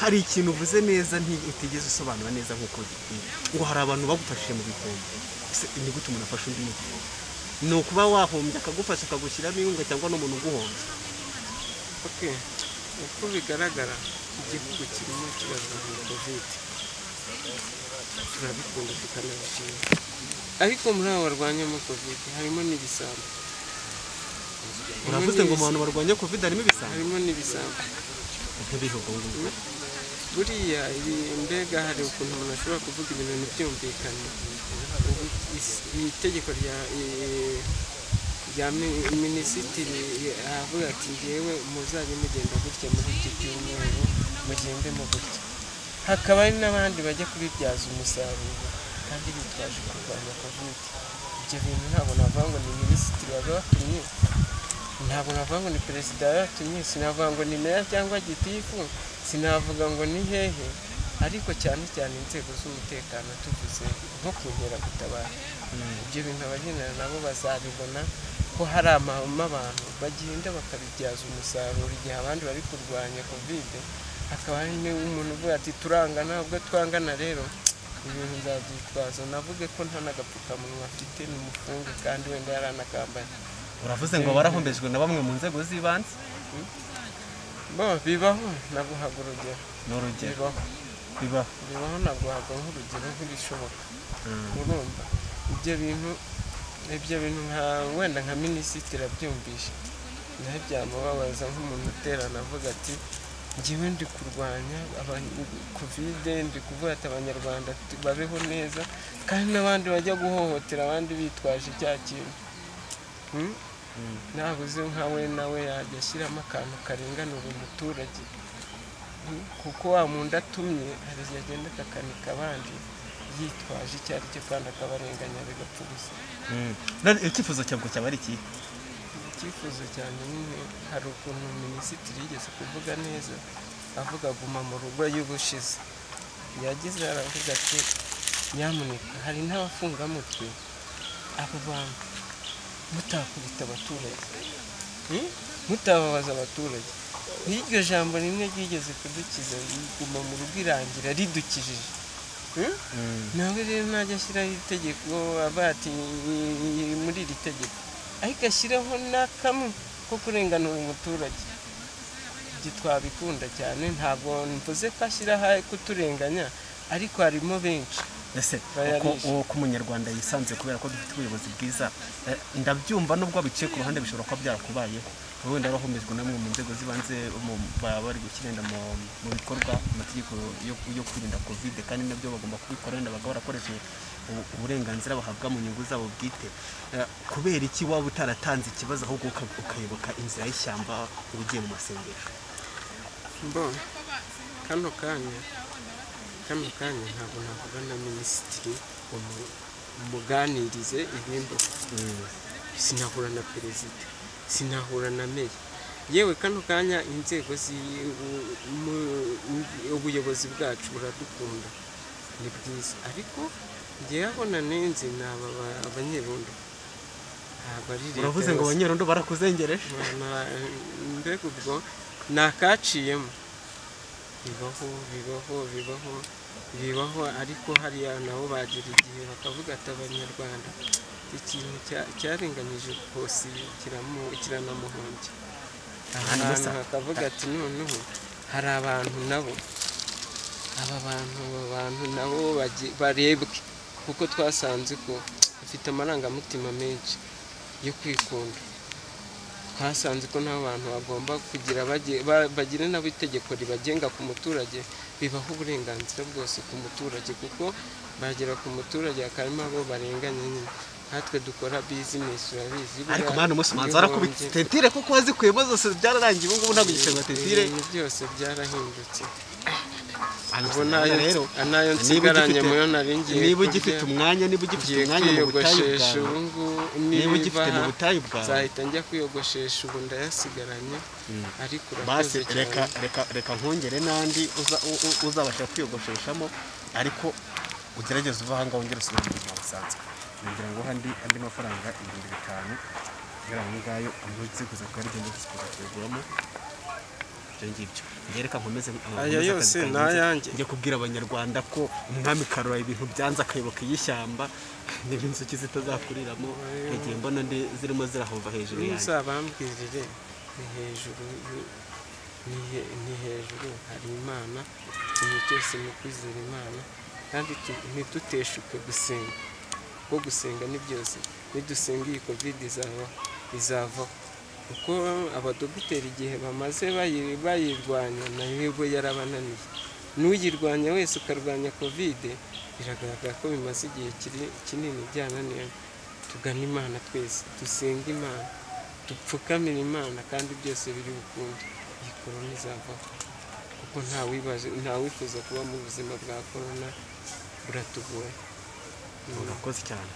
hari ikintu uvuze neza nti- utigeze usobanura neza nk'uko bikwiye ngo hari abantu bagufashije mu bihombo ese ni gute umuntu afasha undi mu bihombo ni ukuba wahombye akagufasha akagushyiramo inkunga cyangwa n'umuntu uguhombye ok uko bigaragara igihugu kirimo kirarwanya kovide turabikunda tukanabishima ariko muri abo barwanyamo kovide harimo n'ibisambo Harimo uravuze ngo mu n'ibisa- bantu barwanya covid harimo ibisambo harimo n'ibisambo nk'ibihugu ngubu buriya ibi- mbega hari ukuntu umuntu ashobora kuvuga ibintu ntibyumvikane Ubu is- iri tegeko rya eh, rya mi- minisitiri aravuga ati ngewe muzajye mugenda gutya muri iki cyumweru mugende mu gutya hakaba hari n'abandi bajya kubibyaza umusaruro kandi bitwaje kurwanya kovide ibyo bintu ntabwo navuga ngo ni minisitiri wabibatumye ntabwo navuga ngo ni perezida yatumye sinavuga ngo ni meya cyangwa gitifu sinavuga ngo ni hehe ariko cyane cyane inzego z'umutekano tuvuze nko ku nkeragutabara ibyo bintu abagendana nabo bazabibona ko hari amahame abantu bagenda bakabibyaza umusaruro igihe abandi bari kurwanya kovide hakaba hari n'umuntu uvuga ati turangana ubwo twangana rero ibintu nzabyitwaza navuge ko nta n'agapfukamunwa afite ni umufunge kandi wenda yaranakambaye uravuze ngo barahombejwe na bamwe mu nzego z'ibanze bo bibaho naguhaga urugero ni urugero bibaho bibaho bibaho naguhaga nk'urugero nk'ibishoboka urumva ibyo bintu ibyo bintu nka wenda nka minisitiri abyumvishe nawe byamubabaza nk'umuntu uterana avuga ati ngewe ndi kurwanya aba- kovide ndi kuvuga ati abanyarwanda tu- babeho neza kandi n'abandi bajya guhohotera abandi bitwaje cya kintu Hmm? nabuze nkawe nawe yajya ashyiramo akantu karinganura umuturage kuko wa muntu atumye hari igihe agenda akakanika abandi yitwaje icyo ari cyo kandi akabarenganya bigapfa ubusa none icyifuzo cyawe cyaba ari ikihe icyifuzo cyane nyine hari ukuntu minisitiri yigeze kuvuga neza avuga guma mu rugo y'ubushize yagize aravuga ati nyamuneka hari n'abafungamutwe abo bantu mutakubita abaturage Hmm? mutababaza abaturage nk'iryo jambo rimwe ryigeze kudukiza riguma mu rugo irangira ridukijije Hmm? nawe rero najya ashyiraho itegeko aba ati "Ni muri iri tegeko ariko ashyiraho n'akamwe ko kurenganura umuturage ibyo twabikunda cyane ntabwo mvuze ko ashyiraho kuturenganya ariko harimo benshi ese uko Bayarisha. uko umunyarwanda yisanze kubera ko dufite ubuyobozi bwiza eh, ndabyumva nubwo biciye ku ruhande bishobora kuba byarakubayeho wenda warahomejwe namwe mu nzego z'ibanze mu- baba bari gushyira mu- mu bikorwa amategeko yo- yo kwirinda kovide kandi nabyo bagomba kubikora wenda bakaba barakoresheje ubu- uburenganzira bahabwa mu nyungu zabo bwite Eh, kubera iki waba utaratanze ikibazo ahubwo uka- ukayoboka inzira y'ishyamba ugiye mu masengesho mbona kano kanya kano kanya ntabwo navuga na minisitiri umu- umuganirize ibimbuka sinahura na perezida sinahura na meya yewe kano kanya inzego zi- u- mu- ubuyobozi bwacu buradukunda ni bwiza ariko njyewe aho nanenze ni aba ba- abanyerondo ntabwo ari leta uravuze ngo yabasize. abanyerondo barakuzengereje Na- mbega ubwo ni akaciyemo bibaho bibaho bibaho bibaho ariko hariya nabo bagira igihe bakavuga ati abanyarwanda ikintu cya- cyarenganyije hose kiramu- kiranamuhombya ahantu bakavuga ati noneho hari abantu nabo aba bantu aba bantu nabo bagi- barebwe kuko twasanze ko bafite amarangamutima menshi yo kwikunda twasanze ko nta bantu bagomba kugira bage- ba- bagire nabo itegeko ribagenga ku muturage bibaha uburenganzira bwose ku muturage kuko bagera ku muturage akarima abo barenganya nyine nkatwe dukora bizinesi urabizi ariko buriya mwana umunsi ubanza warakubitse ibihombye- tentire kuko wazikuyemo zose byararangiye ubu ngubu ntabwo igiceri tentire ibintu byose byarahindutse Ubwo ubu nayo nayo niba nayo ugifite- nsigaranye muyo nari ngiye niba ugifite kurya, umwanya niba ugifite ngiye umwanya mu butayu kwiyogoshesha bwawe ubu ngubu niba niba ugifite mu butayu bwawe nzahita njya kwiyogoshesha ubu ndayasigaranye ariko basi urakoze reka cyane reka reka nkongere n'andi uza- u- u- uzabasha kwiyogosheshamo ariko ugerageze uva ahangaha wongere usubire mu buzima busanzwe ngira ngo handi andi mafaranga ibihumbi bitanu kugira ngo ngayo amuze kuza kuba arigenda kuza kuyaguramo ibyo ngibyo njye reka nkomeze aya yose ni naya ayanjye njye kubwira abanyarwanda ko umwami karora ibintu byanze akayoboka iy'ishyamba niba inzuki zitazakuriramo igihe mbona ndi zirimo zirahova hejuru yanjye uzabambwirire ni hejuru y'u- ni he- ni hejuru hari imana ikintu cyose ni ukwizera imana kandi tu- ntiduteshuke gusenga kuko gusenga ni byose nidusenga iyi kovide izava izavaho kuko abadogiteri igihe bamaze bayi- bayirwanya nayo ubwo yarabananiye n'uyirwanya wese ukarwanya kovide biragaragara ko bimaze igihe kiri- kinini byananiye tugane imana twese dusenga imana dupfukamire imana kandi byose biri bukunde iyi korona izavaho kuko nta wibaje nta wifuza kuba mu buzima bwa korona buratugoye urakoze cyane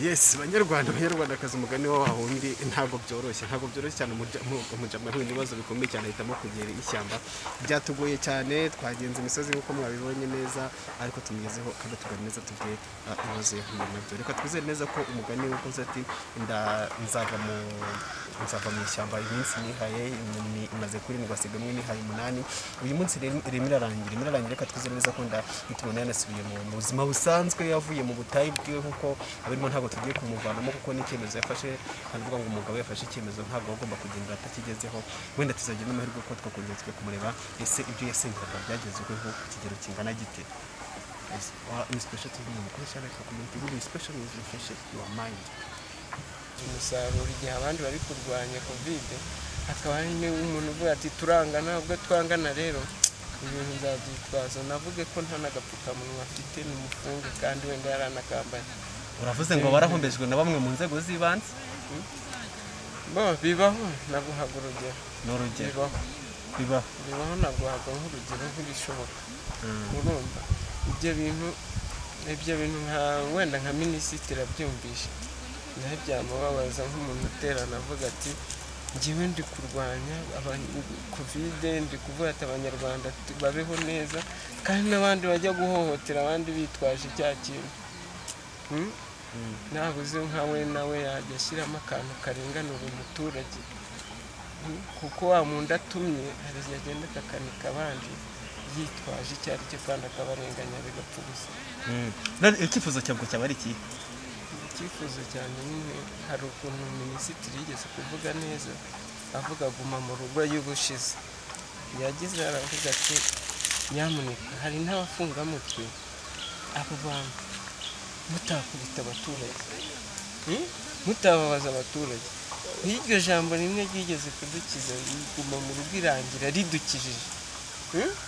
yesi banyarwanda banyarwandakazi umugani wa wundi ntabwo byoroshye ntabwo byoroshye cyane umurya- mu- umujya muri ibibazo bikomeye cyane ahitamo kugera ishyamba byatugoye cyane twagenze imisozi nk'uko mwabibonye neza ariko tumugezeho kandi tugane neza tubwe ibibazo yahuye nabyo reka twizere neza ko umugani wakoze ati "Nda- nzava mu nzava mu ishyamba iminsi nihaye ni- imaze kurindwi asiga imwe nihaye umunani uyu munsi rero irimo irarangira irimo irarangira reka twizere neza ko nda tubona yanasubiye mu mu buzima busanzwe yavuye mu butayu bwiwe kuko abirimo ntabwo tugiye kumuvanamo kuko n'icyemezo yafashe hano uvuga ngo umugabo yafashe icyemezo ntabwo agomba kugendera atakigezeho wenda tuzagira n'amahirwe ko twakongeretswe kumureba ese ibyo yasengeraga byagezweho ku kigero kingana gite Ese, wa- ni special tv ni umukoresha reka kumenya igihugu special ni refresh your mind umusaruro igihe abandi bari kurwanya kovide hakaba hari n'umuntu uvuga ati turangana ubwo twangana rero ibintu nzabyitwaza navuge ko nta n'agapfukamunwa afite ni umufunge kandi wenda yaranakambaye uravuze ngo barahombejwe na bamwe mu nzego z'ibanze bo bibaho naguhaga urugero ni urugero bibaho bibaho bibaho naguhaga nk'urugero nk'ibishoboka urumva ibyo bintu ibyo bintu nka wenda nka minisitiri abyumvishe nawe byamubabaza nk'umuntu uterana avuga ati njyewe ndi kurwanya aba- kovide ndi kuvuga ati abanyarwanda tu- babeho neza kandi n'abandi bajya guhohotera abandi bitwaje cya kintu Hmm? nabuze nka we nawe yajya ashyiramo akantu karenganura umuturage Hmm? kuko wa muntu atumye hari igihe agenda akakanika abandi yitwaje icyo ari cyo kandi akabarenganya bigapfa ubusa none icyifuzo cyabwo cyaba ari ikihe icyifuzo cyane nyine hari ukuntu minisitiri yigeze kuvuga neza avuga guma mu rugo y'ubushize yagize aravuga ati nyamuneka hari n'abafungamutwe abo bantu mutakubita abaturage Hmm? mutababaza abaturage iryo jambo rimwe ryigeze kudukiza guma mu rugo irangira ridukijije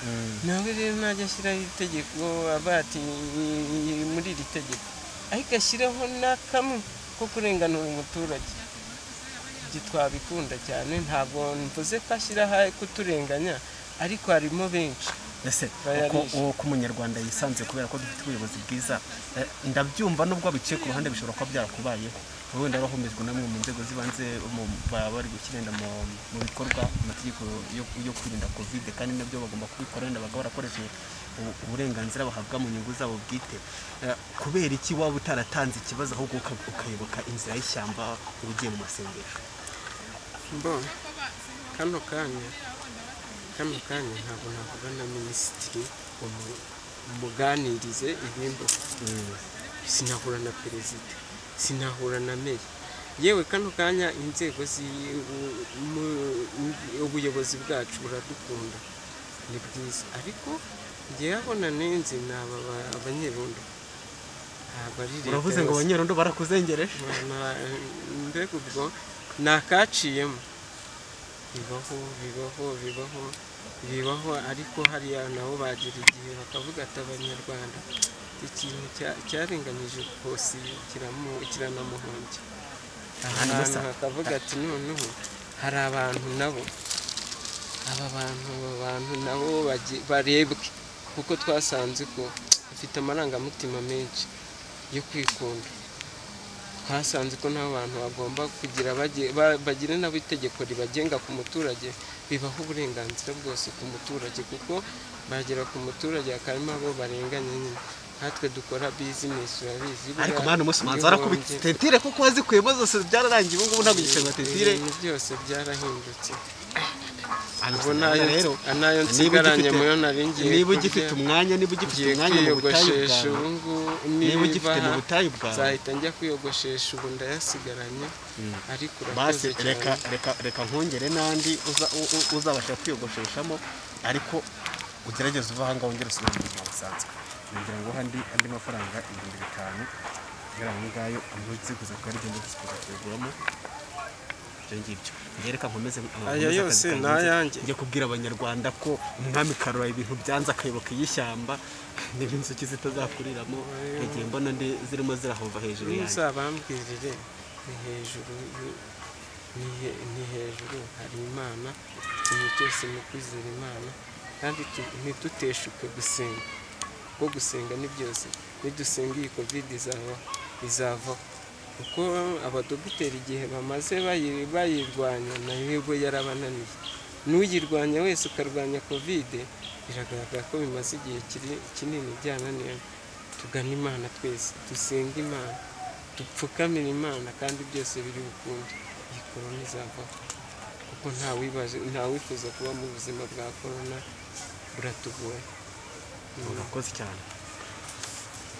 Hmm? nawe rero najya ashyiraho itegeko aba ati "Ni muri iri tegeko ariko ashyiraho n'akamwe ko kurenganura umuturage ibyo twabikunda cyane ntabwo mvuze ko ashyiraho kuturenganya ariko harimo benshi ese Bayarishe. uko uwo ko umunyarwanda yisanze kubera ko dufite ubuyobozi bwiza eh, ndabyumva nubwo biciye ku ruhande bishobora kuba byarakubayeho wenda wahumejwe namwe mu nzego z'ibanze mu- baba bari gushyira mu mu bikorwa amategeko yo yo kwirinda kovide kandi nabyo bagomba kubikora wenda bakaba barakoresheje u- uburenganzira bahabwa mu nyungu zabo bwite Eh, kubera iki waba utaratanze ikibazo ahubwo uka- ukayoboka inzira y'ishyamba uba ugiye mu masengesho mbona kano kanya kano kanya ntabwo navuga na minisitiri umu- umuganirize ibimbuka sinahura na perezida sinahura na meya yewe kano kanya inzego zi- u- mu- ubuyobozi bwacu buradukunda ni bwiza ariko njyewe abona nenze ni aba ba- abanyerondo ntabwo ari leta uravuze ngo yose. abanyerondo barakuzengereje Na- mbega ubwo ni akaciyemo bibaho bibaho bibaho bibaho ariko hariya nabo bagira igihe bakavuga ati abanyarwanda ikintu cya- cyarenganyije rwose kiramu- kiranamuhombya ahantu bakavuga ati noneho hari abantu nabo aba bantu aba bantu nabo bagi- barebwe kuko twasanze ko bafite amarangamutima menshi yo kwikunda twasanze ko nta bantu bagomba kugira bage- ba- bagire nabo itegeko ribagenga ku muturage bibaha uburenganzira bwose ku muturage kuko bagera ku muturage akarimo abo barenganya nyine nkatwe dukora bizinesi urabizi ariko buriya mwana umunsi manzi warakubitse ibihombye- tentire kuko wazikuyemo zose byararangiye ubu ngubu ntabwo igiceri tentire ibintu byose byarahindutse ubu Hano n'ayo rero n'ayo niba nsigaranye ugifite- muyo nari ngiye niba ugifite kurya, umwanya niba ugifite ngiye umwanya mu butayu kwiyogoshesha bwawe ubu ngubu niba ugifite mu niba butayu bwawe nzahita njya kwiyogoshesha ubu ndayasigaranye ariko basi urakoze cyane reka reka reka nkongere n'andi uza- u- u- uzabasha kwiyogosheshamo ariko ugerageze uva ahangaha wongere usubire mu buzima busanzwe ngira ngo handi andi mafaranga ibihumbi bitanu kugira ngo ngayo amuziguze kuko ari byo kuzikuza kuyiguramo ibyo ngibyo njye reka nkomeze Aya yose ni ayanjye. njye kubwira abanyarwanda ko umwami karora ibintu byanze akayoboka iy'ishyamba niba inzuki zitazakuriramo yagiye mbona ndi zirimo zirahova hejuru yanjye ntuzabambwirire ni hejuru y'u- ni he- ni hejuru hari imana ibintu byose ni ukwizera imana kandi tu- ntituteshuke gusenga kuko gusenga ni byose nidusenga iyi kovide izava izavaho kuko abadogiteri igihe bamaze bayi- bayirwanya nayo bo yarabananiye n'uyirwanya wese ukarwanya kovide biragaragara ko bimaze igihe kiri- kinini byananiye tugane imana twese dusenge imana dupfukamire imana kandi byose biri bukunde iyi korona izavaho kuko nta wibaje nta wifuza kuba mu buzima bwa korona buratugoye urakoze cyane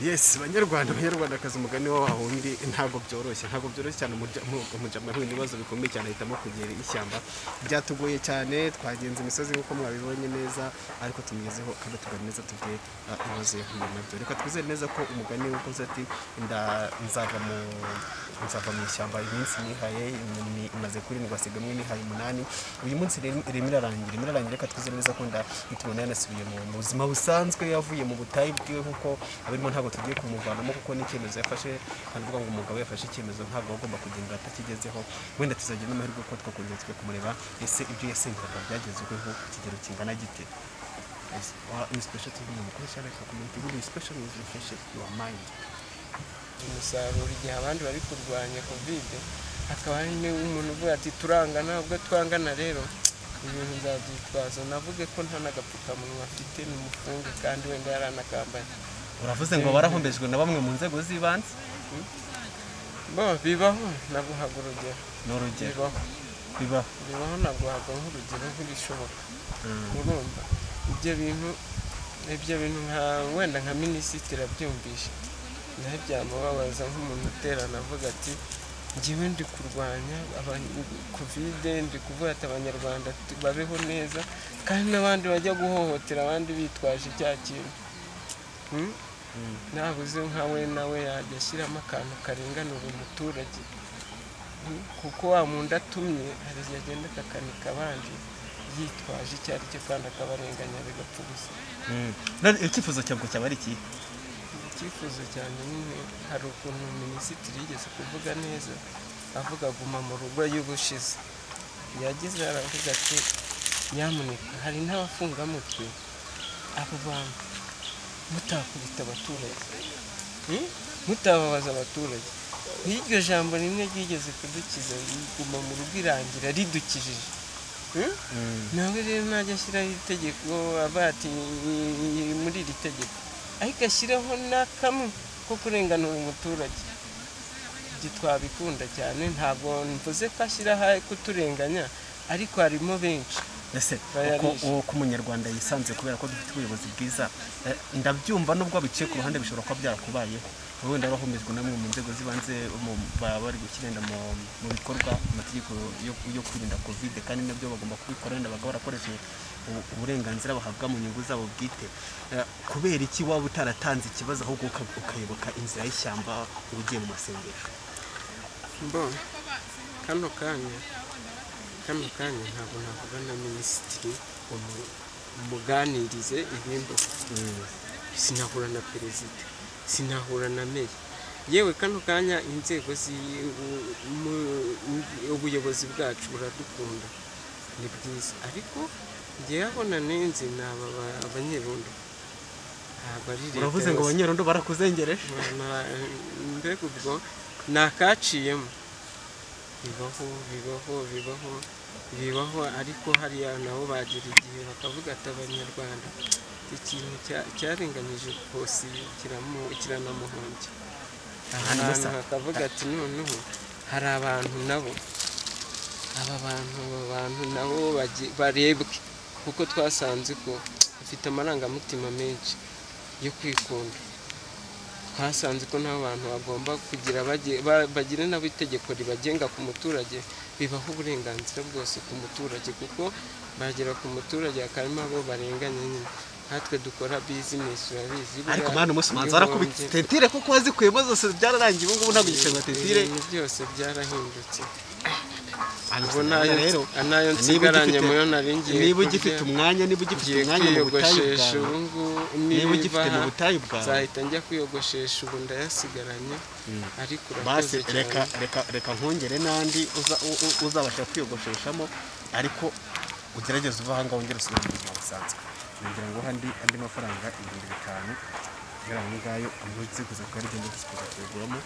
yesi banyarwanda banyarwandakazi umugani wa wa wundi ntabwo byoroshye ntabwo byoroshye cyane umurya- mu- umurya mwahuye n'ibibazo bikomeye cyane ahitamo kugera ishyamba byatugoye cyane twagenze imisozi nk'uko mwabibonye neza ariko tumugezeho kandi tugane neza tubwe ibibazo yahuye nabyo reka twizere neza ko umugani wakoze ati "Nda- nzava mu nzava mu ishyamba iminsi nihaye ni- imaze kurindwi hasigamo nihaye umunani uyu munsi rero irimo irarangira irimo irarangira reka twizere neza ko nda tubona yanasubiye mu mu buzima busanzwe yavuye mu butayu bwiwe kuko abirimo ntabwo tugiye kumuvanamo kuko n'icyemezo yafashe kandi uvuga ngo umugabo yafashe icyemezo ntabwo agomba kugenda atakigezeho wenda tuzagira n'amahirwe ko twakongera twe kumureba ese ibyo yasengeraga byagezweho ku kigero kingana gite Yes, wa ni special TV ni umukoresha reka kumenya igihugu special is refreshing your mind umusaruro igihe abandi bari kurwanya kovide hakaba hari umuntu uvuga ati turangana ubwo twangana rero ibintu nzabyitwaza navuge ko nta n'agapfukamunwa afite ni umufunge kandi wenda yaranakambaye uravuze ngo barahombejwe na bamwe mu nzego z'ibanze bo bibaho naguhaga urugero ni urugero bibaho bibaho bibaho naguhaga nk'urugero nk'ibishoboka urumva ibyo bintu ibyo bintu nka wenda nka minisitiri abyumvishe nawe byamubabaza nk'umuntu uterana avuga ati njyewe ndi kurwanya aba- kovide ndi kuvuga ati abanyarwanda tu- babeho neza kandi n'abandi bajya guhohotera abandi bitwaje cya kintu Hmm? nabuze nka we nawe yajya ashyiramo akantu karinganura umuturage Hmm? kuko wa muntu atumye hari igihe agenda akakanika abandi yitwaje icyo ari cyo kandi akabarenganya bigapfa ubusa none icyifuzo cyabwo cyaba ari iki icyifuzo cyane nyine hari ukuntu minisitiri yigeze kuvuga neza avuga guma mu rugo y'ubushize yagize aravuga ati nyamuneka hari n'abafungwa mutwe abo bantu mutakubita abaturage Hmm? mutababaza abaturage nk'iryo jambo rimwe ryigeze kudukiza riguma mu rugo irangira ridukijije Hmm? nawe rero najya ashyiraho itegeko aba ati "Ni muri iri tegeko ariko ashyiraho n'akamwe ko kurenganura umuturage ibyo twabikunda cyane ntabwo mvuze ko ashyiraho kuturenganya ariko harimo benshi ese Bayarisha. uko- uko umunyarwanda yisanze kubera ko dufite ubuyobozi bwiza eh, ndabyumva nubwo biciye ku ruhande bishobora kuba byarakubayeho wenda bahumizwa namwe mu nzego z'ibanze mu- baba bari gushyira mu mu bikorwa amategeko yo yo kwirinda kovide kandi nabyo bagomba kubikora wenda bakaba barakoresheje u- uburenganzira bahabwa mu nyungu zabo bwite Eh, kubera iki waba utaratanze ikibazo ahubwo uka- ukayoboka inzira y'ishyamba uba ugiye mu masengesho mbona kano kanya kano kanya ntabwo navuga na minisitiri umu- umuganirize ibimbuka sinahura na perezida sinahura na meya yewe kano kanya inzego zi- u- mu- mu- ubuyobozi bwacu buradukunda ni bwiza ariko njyewe aho nanenze ni aba ba- abanyerondo ntabwo ari leta uravuze ngo yose. abanyerondo barakuzengereje Na- mbega ubwo ni akaciyemo bibaho bibaho bibaho bibaho ariko hariya nabo bagera igihe bakavuga ati abanyarwanda ikintu cya- cyarenganyije rwose kiramu- kiranamuhombya Hanyuma ahantu sa- hakavuga ati noneho hari abantu nabo aba bantu aba bantu nabo bage- barebwe kuko twasanze ko bafite amarangamutima menshi yo kwikunda twasanze ko nta bantu bagomba kugira bage- ba- bagire nabo itegeko ribagenga ku muturage bibaha uburenganzira bwose ku muturage kuko bagera ku muturage akarimo abo barenganya nyine natwe dukora bizinesi urabizi buriya ariko mwana umunsi umanza arakubita ibihumbi- tentire kuko wazikuyemo zose byararangiye ubu ngubu ntabwo igishanga tentire ibintu byose byarahindutse ubwo ubwo nayo rero nayo nsigaranye muyo nari ngiye niba kurya, ugifite umwanya niba ugifite ngiye umwanya mu butayu kwiyogoshesha bwawe ubu ngubu niba ugifite mu niba butayu bwawe nzahita njya kwiyogoshesha ubu ndayasigaranye ariko basi urakoze reka cyane reka reka nkongere n'andi uza- u- u- uzabasha kwiyogosheshamo ariko ugerageze uva ahangaha wongere usubire mu buzima busanzwe ngira ngo handi andi mafaranga ibihumbi bitanu kubera aho ngayo amwe uzikuza kuba ari byo uzikuza kuyaguramo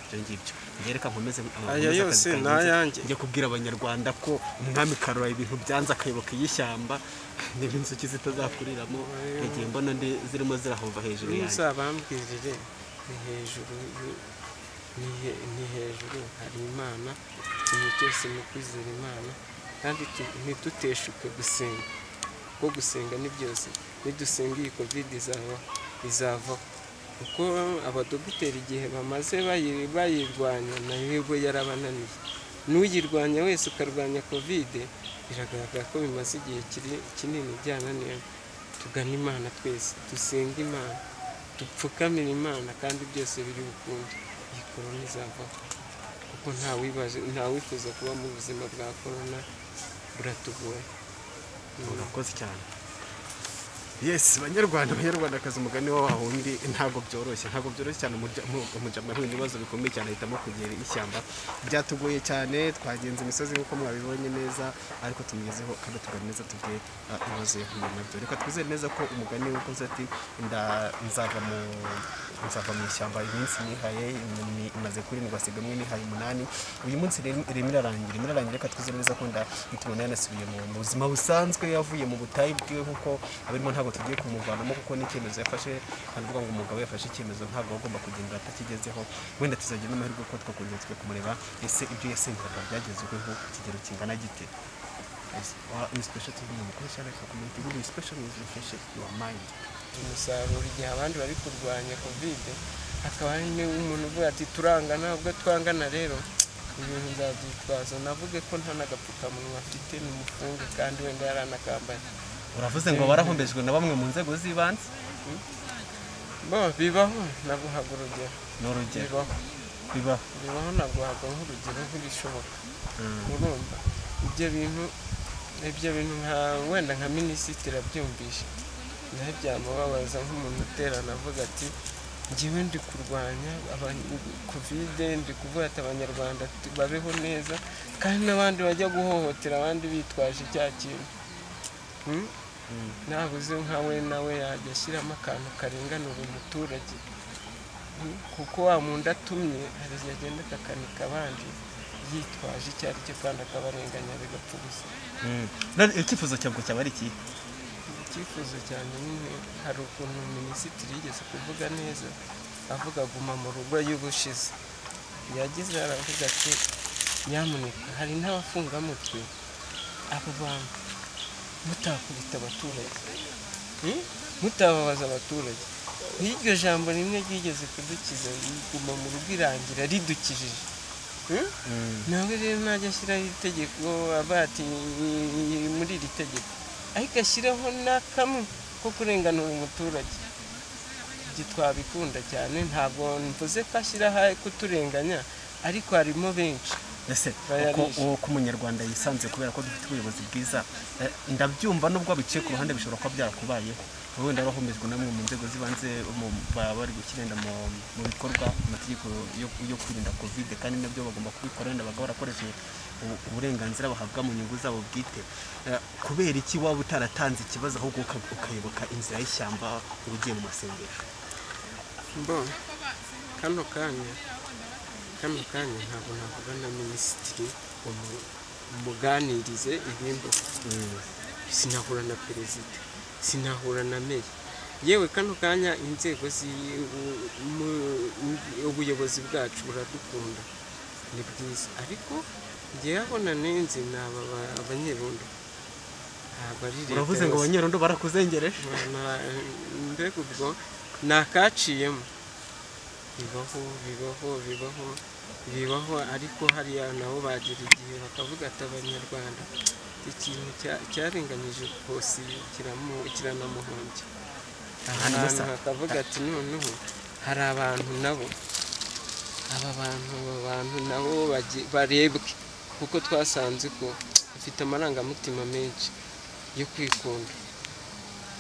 ibyo ngibyo njye reka nkomeze amakuru Aya y'akazi yose kanjye ni nze- ayanjye. njye kubwira abanyarwanda ko umwami karora ibintu byanze akayoboka iy'ishyamba niba inzuki zitazakuriramo yagiye mbona ndi zirimo zirahova hejuru yanjye ntuzabambwirire ni hejuru y'u- ni he- ni hejuru hari imana ikintu cyose ni ukwizera imana kandi tu- ntiduteshuke gusenga kuko gusenga ni byose nidusenga iyi kovide izava izavaho kuko abadogiteri igihe bamaze bayi- bayirwanya nayo bo yarabananiye n'uyirwanya wese ukarwanya kovide biragaragara ko bimaze igihe kiri- kinini byananiye tugane imana twese dusenge imana dupfukamire imana kandi byose biri bukunde iyi korona izavaho kuko nta wibaje nta wifuza kuba mu buzima bwa korona buratugoye urakoze cyane yesi banyarwanda banyarwandakazi umugani wa wa wundi ntabwo byoroshye ntabwo byoroshye cyane umujama yahuye n'ibibazo bikomeye cyane ahitamo kugera ishyamba byatugoye cyane twagenze imisozi nk'uko mwabibonye neza ariko tumugezeho kandi tuganire neza tubwire ah, ibibazo yahuye nabyo reka twizere neza ko umugani wakoze ati "Nda- nzava mu nzava mu ishyamba iminsi nihaye inyoni imaze kurindwi hasigamo nihaye umunani uyu munsi rero irimo irarangira irimo irarangira reka twizere neza ko nda tubona yanasubiye mu mu buzima busanzwe yavuye mu butayu bwiwe kuko abirimo ntabwo tugiye kumuvanamo kuko n'icyemezo yafashe haravuga ngo umugabo yafashe icyemezo ntabwo agomba kugenda atakigezeho wenda tuzagira n'amahirwe ko twakongera twe kumureba ese ibyo yasengeraga byagezweho ku kigero kingana gite Yes, wa- ni special TV mu gukoresha reka kumenya igihugu ni special news refresh your mind umusaruro igihe abandi bari kurwanya kovide hakaba hari n'umuntu uvuga ati turangana ubwo twangana rero ibintu nzabyitwaza navuge ko nta n'agapfukamunwa afite ni umufunge kandi wenda yaranakambaye uravuze ngo barahombejwe na bamwe mu nzego z'ibanze bo bibaho naguhaga urugero ni urugero bibaho bibaho bibaho naguhaga nk'urugero nk'ibishoboka urumva ibyo bintu ibyo bintu nka wenda nka minisitiri abyumvishe nawe byamubabaza nk'umuntu uterana avuga ati njyewe ndi kurwanya aba- kovide ndi kuvuga ati abanyarwanda tu- babeho neza kandi n'abandi bajya guhohotera abandi bitwaje cya kintu Hmm? nabuze nkawe nawe yajya ashyiramo akantu karenganura umuturage Mm, kuko wa muntu atumye hari igihe agenda akakanika abandi yitwaje icyo ari cyo kandi akabarenganya bigapfa ubusa none icyifuzo cyabwo cyaba ari iki icyifuzo cyane nyine hari ukuntu minisitiri yigeze kuvuga neza avuga guma mu rugo y'ubushize yagize aravuga ati nyamuneka hari n'abafungamutwe abo bantu mutakubita abaturage Hmm? mutababaza abaturage nk'iryo jambo rimwe ryigeze kudukiza riguma mu rugo irangira ridukijije Hmm? nawe rero najya ashyiraho itegeko aba ati "Ni muri iri tegeko ariko ashyiraho n'akamwe ko kurenganura umuturage ibyo twabikunda cyane ntabwo mvuze ko ashyiraho kuturenganya ariko harimo benshi ese Bayarisha. uko- uko umunyarwanda yisanze kubera ko dufite ubuyobozi bwiza eh, ndabyumva nubwo biciye ku ruhande bishobora kuba byarakubayeho wenda warahomejwe namwe mu nzego z'ibanze mu- baba bari gushyira mu mu bikorwa amategeko yo- yo kwirinda kovide kandi nabyo bagomba kubikora wenda bakaba barakoresha ubu- uburenganzira bahabwa mu nyungu zabo bwite Eh, kubera iki waba utaratanze ikibazo ahubwo uka- ukayoboka inzira y'ishyamba ugiye mu masengesho mbona kano kanya kano kanya ntabwo navuga na minisitiri umu- umuganirize ibimbuka sinahura na perezida sinahura na meya yewe kano kanya inzego zi- u- mu- mu- ubuyobozi bwacu buradukunda ni bwiza ariko njye abona nenze ni aba ba- abanyerondo ntabwo ari leta uravuze ngo yose. abanyerondo barakuzengereje Na- mbega ubwo ni akaciyemo bibaho bibaho bibaho bibaho ariko hariya nabo bagira igihe bakavuga ati abanyarwanda ikintu cya- cyarenganyije rwose kiramu- kiranamuhombya ahantu bakavuga ati noneho hari abantu nabo aba bantu aba bantu nabo bagi- barebwe kuko twasanze ko bafite amarangamutima menshi yo kwikunda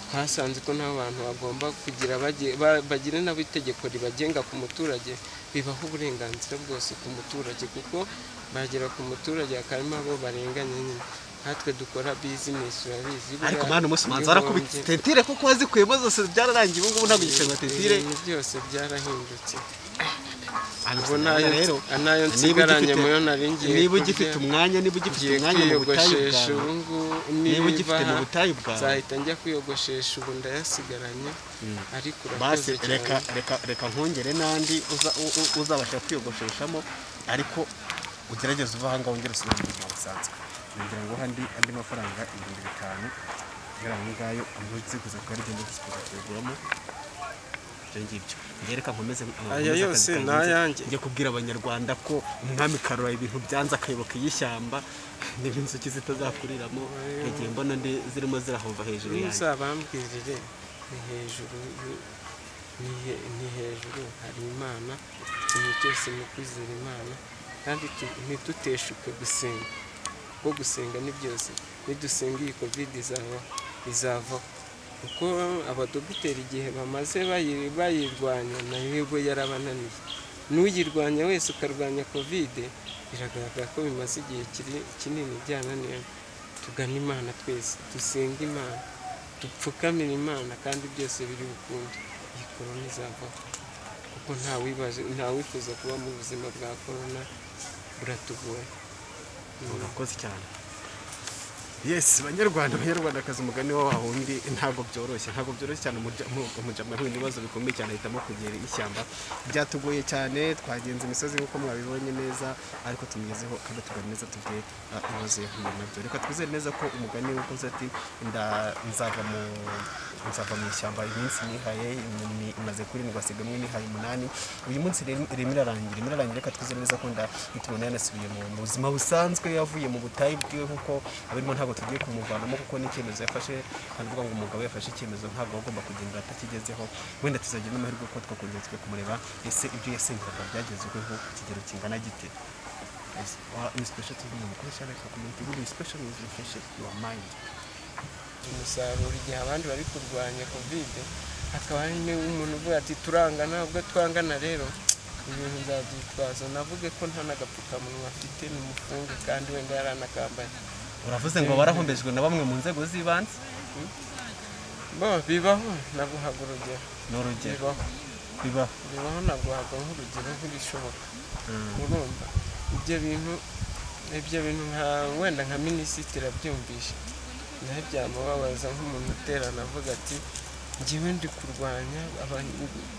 twasanze ko nta bantu bagomba kugira bage- ba- bagire nabo itegeko ribagenga ku muturage bibaha uburenganzira bwose ku muturage kuko bagera ku muturage akarimo abo barenganya nyine nkatwe dukora bizinesi urabizi ariko buriya mwana umunsi umanza bigombye. warakubitse tentire kuko wazikuyemo zose byararangiye ubu ngubu ntabwo igiceri tentire ibintu byose byarahindutse ubu Abisanga n'ayo rero n'ayo niba nsigaranye ugifite- muyo nari ngiye niba kurya, ugifite umwanya niba ugifite ngiye umwanya mu butayu kwiyogoshesha bwawe ubu ngubu niba niba ugifite mu butayu bwawe nzahita njya kwiyogoshesha ubu ndayasigaranye ariko basi urakoze reka cyane reka reka nkongere n'andi uza- u- u- uzabasha kwiyogosheshamo ariko ugerageze uva ahangaha wongere usubire mu buzima busanzwe ngira ngo handi andi mafaranga ibihumbi bitanu kugira ngo ngayo umunsi kuza kuba rigenda gusukuza kuyaguramo ibyo ngibyo njye reka nkomeze Aya nkomeze yose akazi ni kanjye. ayanjye. njye kubwira abanyarwanda ko umwami karura ibintu byanze akayoboka iy'ishyamba niba inzuki zitazakuriramo igihe mbona ndi zirimo zirahova hejuru yanjye ntuzabambwirire ni hejuru y- ni he- ni hejuru hari imana ikintu cyose ni ukwizera imana kandi tu- ntiduteshuke gusenga kuko gusenga ni byose nidusenga iyi covid izava izavaho kuko abadogiteri igihe bamaze bayi- bayirwanya nayo ubwo yarabananiye n'uyirwanya wese ukarwanya covid biragaragara ko bimaze igihe kiri- kinini byananiye tugane imana twese dusenge imana dupfukamire imana kandi byose biri bukunde iyi korona izavaho kuko nta wibaje nta wifuza kuba mu buzima bwa korona buratugoye urakoze cyane yesi banyarwanda banyarwandakazi umugani wa wundi ntabwo byoroshye ntabwo byoroshye cyane umurya- mu- umujama yahuye n'ibibazo bikomeye cyane ahitamo kugera ishyamba byatugoye cyane twagenze imisozi nk'uko mwabibonye neza ariko tumugezeho kandi tuganira neza tuvuye ibibazo yahuye nabyo reka twizere neza ko umugani wakoze ati "Nda- nzava mu nzava mu ishyamba iminsi nihaye ni- maze kurindwa sigamwe nihaye umunani uyu munsi rero irimo irarangira irimo irarangira reka twizere neza ko nda tubona yanasubiye mu mu buzima busanzwe yavuye mu butayu bwiwe kuko abirimo ntabwo tugiye kumuvanamo kuko n'icyemezo yafashe kandi uvuga ngo umugabo yafashe icyemezo ntabwo agomba kugendera atakigezeho wenda tuzagira n'amahirwe ko twakongera twe kumureba ese ibyo yasengeraga byagezweho ku kigero kingana gite Yes, wa- ni special TV ni mukuru cyane community good special is refreshing your mind umusaruro igihe abandi bari kurwanya kovide hakaba hari n'umuntu uvuga ati turangana ubwo twangana rero ibintu nzabyitwaza navuge ko nta n'agapfukamunwa afite ni umufunge kandi wenda yaranakambaye uravuze ngo barahombejwe na bamwe mu nzego z'ibanze bo bibaho naguhaga urugero ni urugero bibaho bibaho bibaho naguhaga nk'urugero nk'ibishoboka urumva ibyo bintu ibyo bintu nka wenda nka minisitiri abyumvishe nawe byamubabaza nk'umuntu uterana avuga ati njyewe ndi kurwanya aba-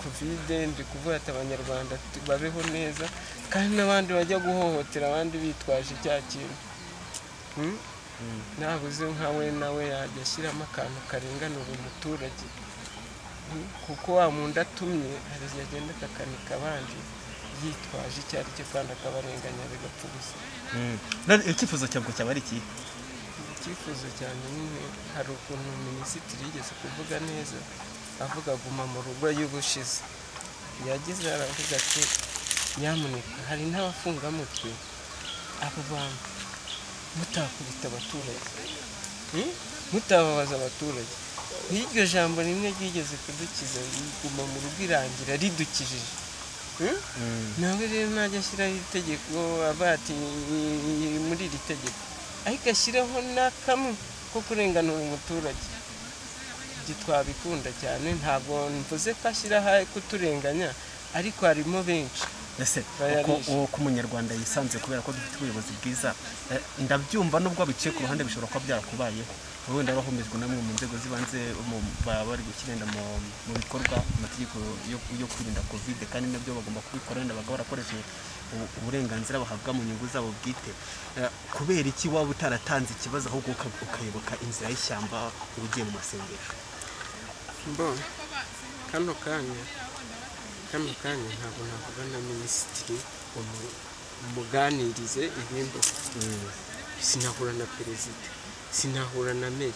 kovide ndi kuvuga ati abanyarwanda tu- babeho neza kandi n'abandi bajya guhohotera abandi bitwaje cya kintu Hmm? nabuze nkawe nawe yajya ashyiramo akantu karinganura umuturage kuko wa muntu atumye hari igihe agenda akakanika abandi yitwaje icyo ari cyo kandi akabarenganya bigapfa ubusa None icyifuzo cyabwo cyaba ari ikihe icyifuzo cyane nyine hari ukuntu minisitiri yigeze kuvuga neza avuga guma mu rugo y'ubushize yagize aravuga ati nyamuneka hari n'abafungamutwe abo bantu mutakubita abaturage Hmm? mutababaza abaturage iryo jambo rimwe ryigeze kudukiza riguma mu rugo irangira ridukijije Hmm? nawe rero najya ashyiraho itegeko aba ati muri iri tegeko ariko ashyiraho n'akamwe ko kurenganura umuturage ibyo twabikunda cyane ntabwo mvuze ko ashyiraho kuturenganya ariko harimo benshi ese Bayarishe. uko- uko umunyarwanda yisanze kubera ko dufite ubuyobozi bwiza eh, ndabyumva nubwo biciye ku ruhande bishobora kuba byarakubayeho wowe wenda wahumejwe namwe mu nzego z'ibanze mu- baba bari gushyira mu mu bikorwa amategeko yo- yo kwirinda kovide kandi nabyo bagomba kubikora wenda bakaba barakoresheje ubu- uburenganzira bahabwa mu nyungu zabo bwite Eh, kubera iki waba utaratanze ikibazo ahubwo uka- ukayoboka inzira y'ishyamba ugiye mu masengesho mbona kano kanya kano kanya ntabwo navuga na minisitiri umu- umuganirize ibindi sinahura na perezida sinahura na meya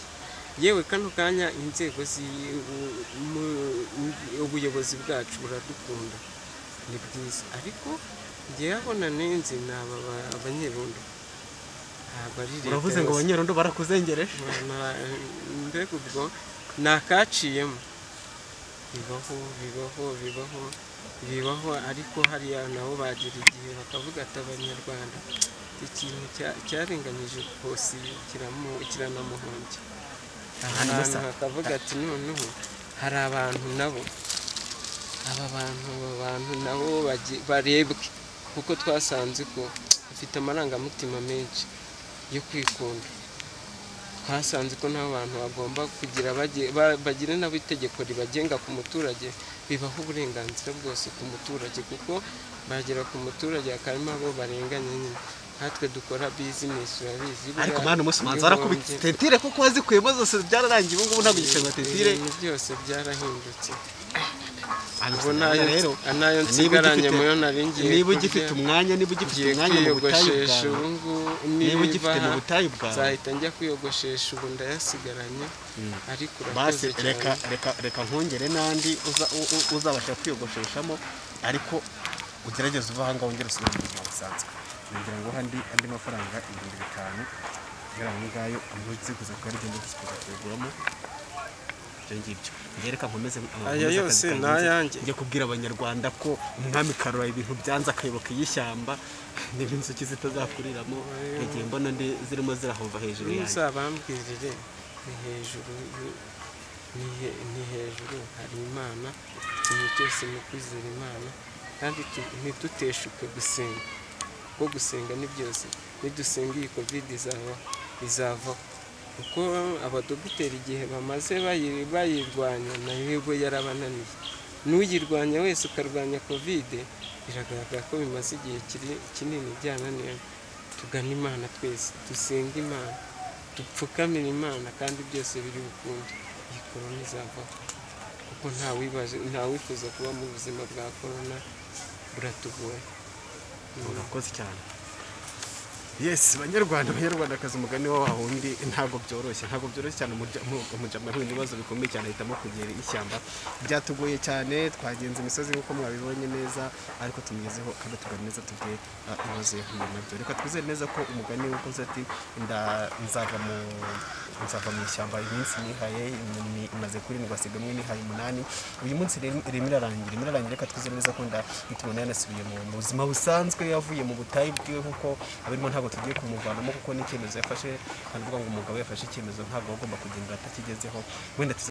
yewe kano kanya inzego zi- u- mu- mu- ubuyobozi bwacu buradukunda ni bwiza ariko njyewe abona nenze ni aba ba- abanyerondo ntabwo ari leta uravuze ngo yose. abanyerondo barakuzengereje Na- mbega ubwo ni akaciyemo bibaho bibaho bibaho bibaho ariko hariya nabo bagera igihe bakavuga ati abanyarwanda iki kintu cya- cyarenganyije rwose kiramu- kiranamuhombya Hanyuma ahantu sa- hakavuga ati noneho hari abantu nabo aba bantu aba bantu nabo bagi- barebwe kuko twasanze ko bafite amarangamutima menshi yo kwikunda twasanze ko nta bantu bagomba kugira bage- ba- bagire nabo itegeko ribagenga ku muturage bibaha uburenganzira bwose ku muturage kuko bagera ku muturage akarimo abo barenganya nyine nkatwe dukora bizinesi urabizi ariko buriya mwana umunsi umanza warakubitse ibihombye- tentire kuko wazikuyemo zose byararangiye ubu ngubu ntabwo ugisenga tentire ibintu byose byarahindutse Ubwo ubu nayo nayo niba anayo nsigaranye ugifite- muyo nari ngiye niba kurya, ugifite umwanya niba ugifite ngiye umwanya mu butayu kwiyogoshesha bwawe ubu ngubu niba niba ugifite mu butayu bwawe nzahita njya kwiyogoshesha ubu ndayasigaranye ariko basi urakoze reka cyane reka reka nkongere n'andi uza- u- u- uzabasha kwiyogosheshamo ariko ugerageze uva ahangaha wongere usubire mu buzima busanzwe ngira ngo handi andi mafaranga ibihumbi bitanu kugira ngo ngayo amuziguze kuko ari igenda gusukuza kuguramo ibyo ngibyo njye reka nkomeze Aya nkomeze yose akazi ni kanjye. ayanjye. njye kubwira abanyarwanda ko umwami karora ibintu byanze akayoboka iy'ishyamba niba inzuki zitazakuriramo igihe mbona ndi zirimo zirahova hejuru yanjye ntuzabambwirire ni hejuru yu- ni he- ni hejuru hari imana ikintu cyose ni ukwizera imana kandi tu- ntiduteshuke gusenga kuko gusenga ni byose nidusenga iyi kovide izava izavaho kuko abadogiteri igihe bamaze bayi- bayirwanya nayo yego yarabananiye n'uyirwanya wese ukarwanya kovide biragaragara ko bimaze igihe kiri- kinini byananiye tugane imana twese dusenge imana dupfukamire imana kandi byose biri bukunde iyi korona izavaho kuko nta wibaje nta wifuza kuba mu buzima bwa korona buratugoye urakoze cyane yesi banyarwanda banyarwandakazi umugani wa wundi ntabwo byoroshye ntabwo byoroshye cyane umujama yahuye n'ibibazo bikomeye cyane ahitamo kugira ishyamba byatugoye cyane twagenze imisozi nk'uko mwabibonye neza ariko tumigezeho kandi tugane neza tubwe ah, ibibazo yahuye nabyo reka twizere neza ko umugani wakoze ati nda- nzava mu nzava mu ishyamba iminsi nihaye ni- imaze kurindwi hasigamo nihaye umunani uyu munsi rero irimo irarangira irimo irarangira reka twizere neza ko nda tubona yanasubiye mu mu buzima busanzwe yavuye mu butayu bwiwe kuko abirimo ntabwo tugiye kumuvanamo kuko n'icyemezo yafashe kandi uvuga ngo umugabo yafashe icyemezo ntabwo agomba kugenda atakigezeho wenda tuza-